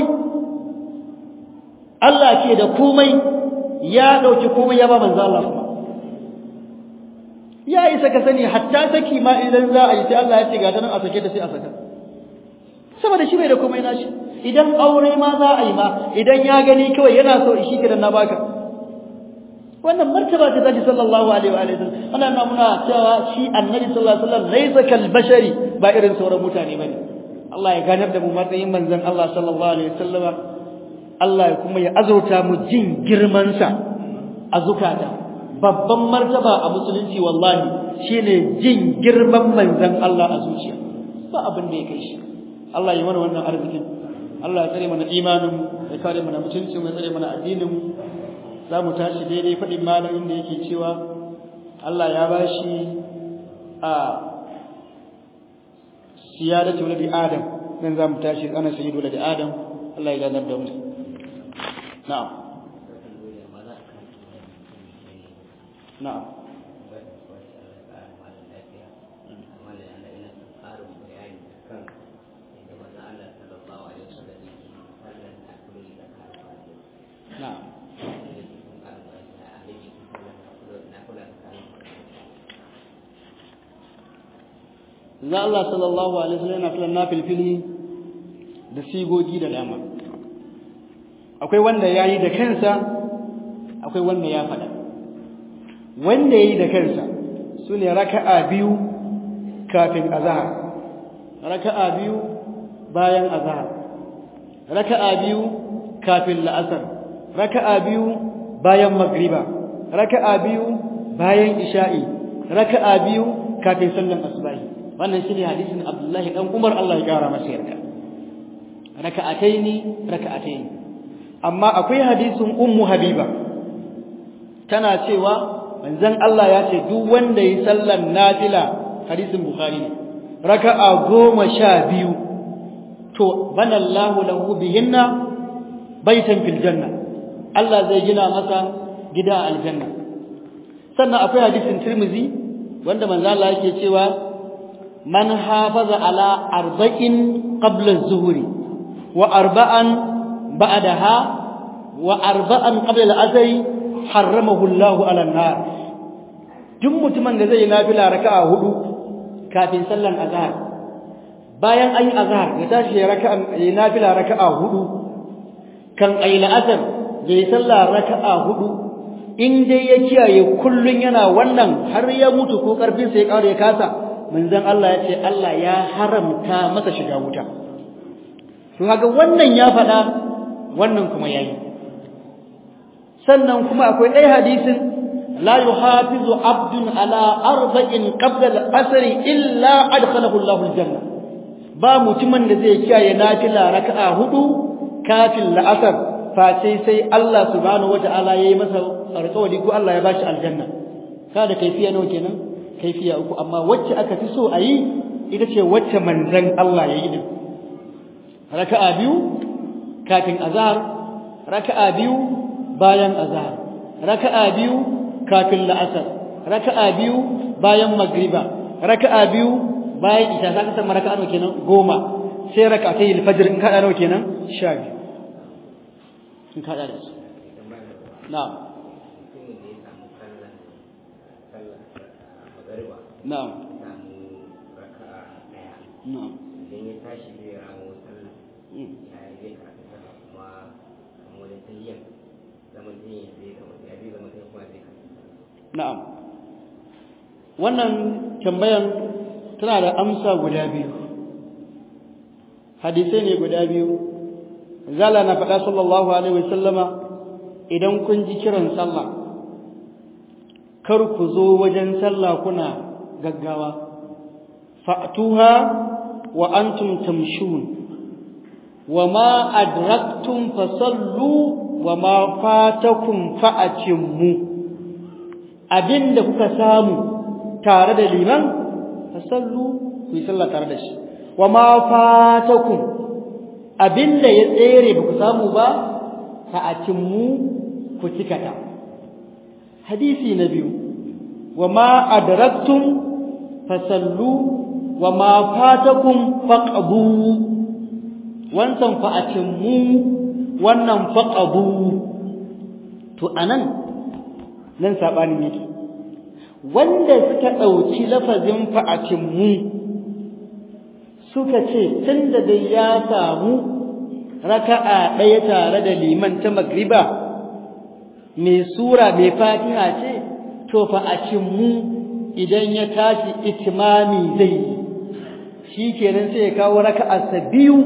Allah ke da komai ya dauki komai ya ba manzon Allah kuma ya isa ka sani hatta saki ma idan za a yi sai Allah ya ce ga ta nan a sake ta sai a saka saboda shi bai da komai nashi idan aure ma za a yi ma idan ya gani kawai yana so shi kidan na baka wannan martaba ta zaki sallallahu alaihi wa alihi ana nuna muna cewa shi annabi sallallahu alaihi wasallam laysa kal bashari ba irin sauran mutane bane Allah ya ganar da mu matsayin manzon Allah sallallahu alaihi wasallam Allah ya kuma ya azurta mu jin girman sa a zukata babban martaba a musulunci wallahi shine jin girman manzon Allah a zuciya ba abin da ya kai shi Allah ya mana wannan arzikin Allah ya tsare mana imanin ya kare mana mutuncin ya tsare mana addinin za mu tashi daidai faɗin malamin da yake cewa Allah ya bashi a siyadatu waladi adam nan za mu tashi ana sayyidu waladi adam Allah ya ganar da mu na'am na'am na'am za Allah sallallahu alaihi wasallam yana filan nafilfili da sigogi da dama akwai wanda yayi da kansa akwai wanda ya fada wanda yayi da kansa sune raka'a biyu kafin azhar raka'a biyu bayan azhar raka'a biyu kafin la'asar raka'a biyu bayan magriba raka'a biyu bayan isha'i raka'a biyu kafin sallan asubahi wannan shine hadisin Abdullahi dan Umar Allah ya kara masa yarda raka'ataini raka'ataini amma akwai hadisin Ummu Habiba tana cewa manzon Allah ya ce duk wanda yi sallan nafila hadisin Bukhari ne raka'a goma sha biyu to banallahu lahu bihinna baitan fil janna Allah zai gina masa gida a aljanna sannan akwai hadisin Tirmidhi wanda manzo Allah yake cewa man hafaza ala arba'in qabla az-zuhri wa arba'an ba'daha wa arba'an qabla al-asr harramahu Allahu ala an-nar duk mutumin da zai yi nafila raka'a hudu kafin sallan azhar bayan an yi azhar ya tashi ya raka'a ya nafila raka'a hudu kan ayi la'asar ya yi sallah raka'a hudu in dai ya kiyaye kullun yana wannan har ya mutu ko karfin sa ya kare ya kasa manzon Allah ya ce Allah ya haramta masa shiga wuta to kaga wannan ya faɗa wannan kuma yayi sannan kuma akwai ɗaya hadisin la yuhafizu abdun ala arba'in qabla al-asr illa adkhalahu Allahu al-janna ba mutumin da zai kiyaye nafila raka'a hudu kafin la'asar face sai Allah subhanahu wata'ala yayi masa alƙawari ko Allah ya bashi aljanna kada kaifiya nawa kenan kaifiya uku amma wacce aka fi so a yi ita ce wacce manzon Allah ya yi din raka'a biyu kafin azhar raka'a biyu bayan azhar raka'a biyu kafin la'asar raka'a biyu bayan magriba raka'a biyu bayan isha zaka san raka'a nawa kenan goma sai raka'atay al-fajr in kada nawa kenan 12 in kada da su na'am na'am na'am idan ya tashi zai ramo sallah ya zai karatu sallah kuma kamar wajen tahiyyar zaman tahiyyar zai kama ya zai zama tahiyyar kuma zai karatu na'am wannan tambayan tana da amsa guda biyu hadisai ne guda biyu zala na faɗa sallallahu alaihi wasallama idan kun ji kiran sallah kar ku zo wajen sallah kuna gaggawa fa'tuha wa antum tamshun wa ma adraktum fasallu wa ma fatakum fa'atimmu abinda kuka samu tare da liman fasallu ku yi sallah tare da shi wa ma fatakum abinda ya tsere ba ku samu ba fa'atimmu ku cikata hadisi na biyu wa ma adraktum fasallu wa ma fatakum faqdu wancan fa'atimmu wannan faqdu to anan nan sabanin yake wanda suka dauki lafazin fa'atimmu suka ce tunda dai ya samu raka'a ɗaya tare da liman ta magriba mai sura mai fatiha ce to fa'atimmu idan ya tashi itimami zai yi shi kenan sai ya kawo raka'arsa biyu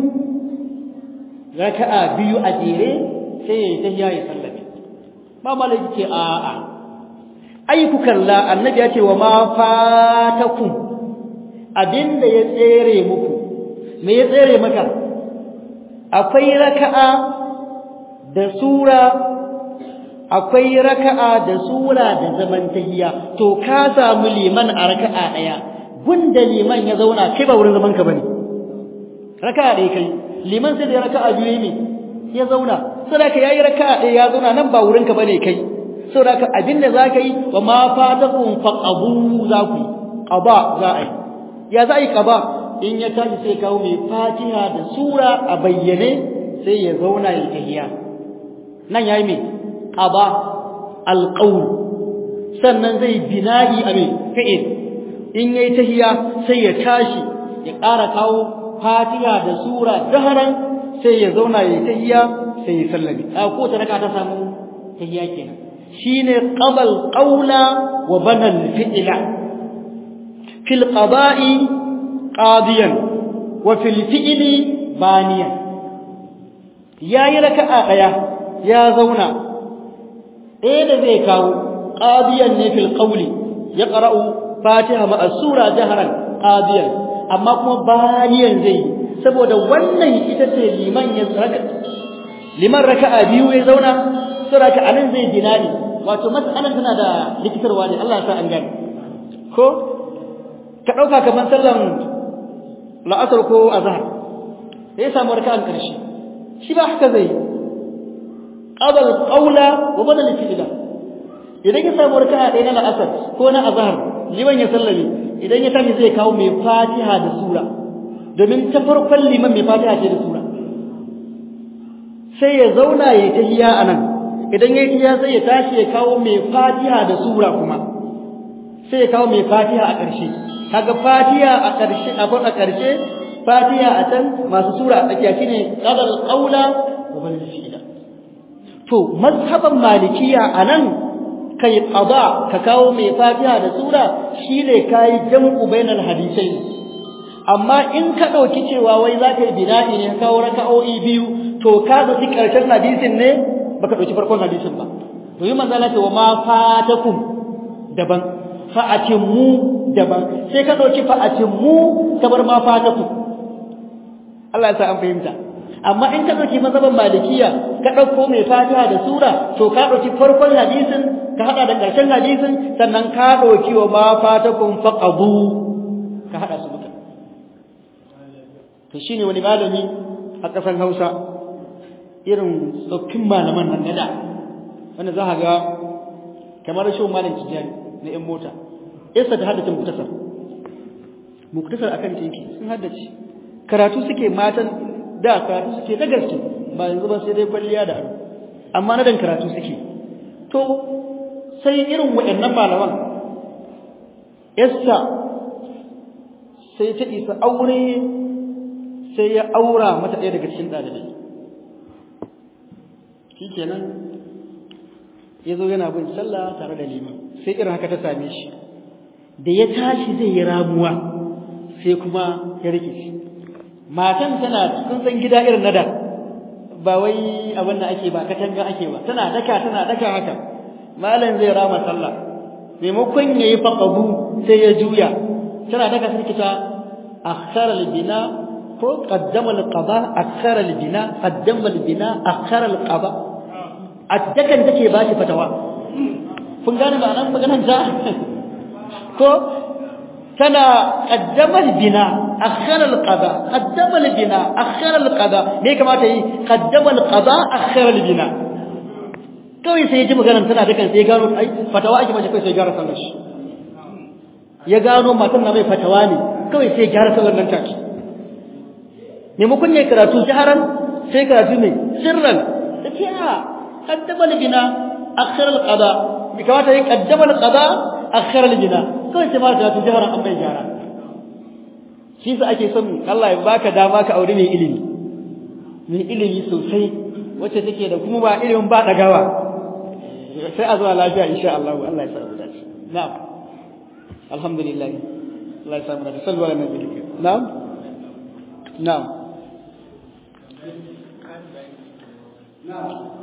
raka'a biyu a jere sai ya yi tahiya ya sallame ba malaki ce a'a ai ku kalla annabi ya ce wa ma fatakum abinda ya tsere muku me ya tsere maka akwai raka'a da sura akwai raka'a da sura da zaman tahiya to ka samu liman a raka'a daya gunda liman ya zauna kai ba wurin zaman ka bane raka'a dai kai liman sai da raka'a biyu ne ya zauna saboda yayi raka'a daya ya zauna nan ba wurin ka bane kai saboda abinda zaka yi wa ma fatakum faqabu zaku qaba za a yi ya za a yi qaba in ya tashi sai kawo mai fatiha da sura a bayyane sai ya zauna ya tahiya nan yayi me qaba alqawl sannan zai bina'i a me fi'il in yayi tahiya sai ya tashi ya ƙara kawo fatiha da sura daharan sai ya zauna ya tahiya sai ya sallami a ko ta raka ta samu tahiya kenan shine qabal qawla wa banal fi'la fil qada'i qadiyan wa fil fi'li baniyan yayi raka'a daya ya zauna ɗaya da zai kawo qadiyan ne fil qawli ya qara'u fatiha ma sura jaharan qadiyan amma kuma baniyan zai saboda wannan ita ce liman ya raka liman raka'a biyu ya zauna suraka anan zai dinari wato mas'alan tana da likitarwa ne Allah ya sa an gane ko ka dauka kaman sallan la'asar ko azhar sai ya samu raka'an karshe shi ba haka zai qabal qawla wa badal fi'la idan ya samu raka'a ɗaya na la'asar ko na azhar liman ya sallame idan ya tafi zai kawo mai fatiha da sura domin ta farkon liman mai fatiha ce da sura sai ya zauna ya tahiya anan idan ya tahiya sai ya tashi ya kawo mai fatiha da sura kuma sai ya kawo mai fatiha a ƙarshe kaga fatiha a ƙarshe a a ƙarshe fatiha a can masu sura a tsakiya shine qadal qawla wa bal fi'la to mazhaban malikiya anan kai qada ka kawo mai fatiha da sura shine kai jam'u bainal hadisai amma in ka dauki cewa wai zaka yi bina'i ne ka kawo raka'o'i biyu to ka dauki karshen hadisin ne baka dauki farkon hadisin ba to yi manzala ce wa ma fatakum daban fa'atimmu daban sai ka dauki fa'atimmu ka bar ma fatakum Allah ya sa an fahimta amma in ka dauki mazhaban malikiya ka dauko mai fatiha da sura to ka dauki farkon hadisin ka hada da karshen hadisin sannan ka dauki wa ma fatakum faqadu ka hada su duka to shine wani malami a kasan Hausa irin tsoffin malaman nan da wanda za ka ga kamar shi malam tijani na yan mota yasa ta haddace muktasar muktasar akan tinki sun haddace karatu suke matan da karatu suke da gaske ba yanzu ba sai dai kwalliya da ado amma na dan karatu suke to sai irin waɗannan malaman yassa sai ta isa aure sai ya aura mata ɗaya daga cikin ɗalibai shikenan ya zo yana bin sallah tare da liman sai irin haka ta same shi da ya tashi zai yi ramuwa sai kuma ya rike shi matan tana kun san gida irin nada ba wai abin da ake ba katanga ake ba tana daka tana daka haka malam zai rama sallah maimakon yayi faqabu sai ya juya tana daka sai kita akhara al-bina ko qaddama al-qada akhara al-bina qaddama al-bina akhara al-qada addakan take ba shi fatawa kun gane ba nan maganar ta ko tana qaddama al-bina akhara al-qada qaddama al-bina akhara al-qada me kamata yi qaddama al-qada akhara al-bina kawai sai ya ji maganar tana dakan sai ya gano ai fatawa ake mace kai sai ya gyara sallar shi ya gano matan na mai fatawa ne kawai sai ya gyara sallar nan take maimakon ya karatu jaharan sai karatu ne sirran take a qaddama al-bina akhara al-qada bi kamata yi qaddama al-qada akhara al-bina kawai sai ma karatu jaharan an bai gyara shi sa ake son Allah ya baka dama ka aure mai ilimi mai ilimi sosai wacce take da kuma ba ilimin ba dagawa sai a zuwa lafiya insha Allah Allah ya samu dace na'am alhamdulillah Allah ya samu dace sallu ala nabi na'am na'am na'am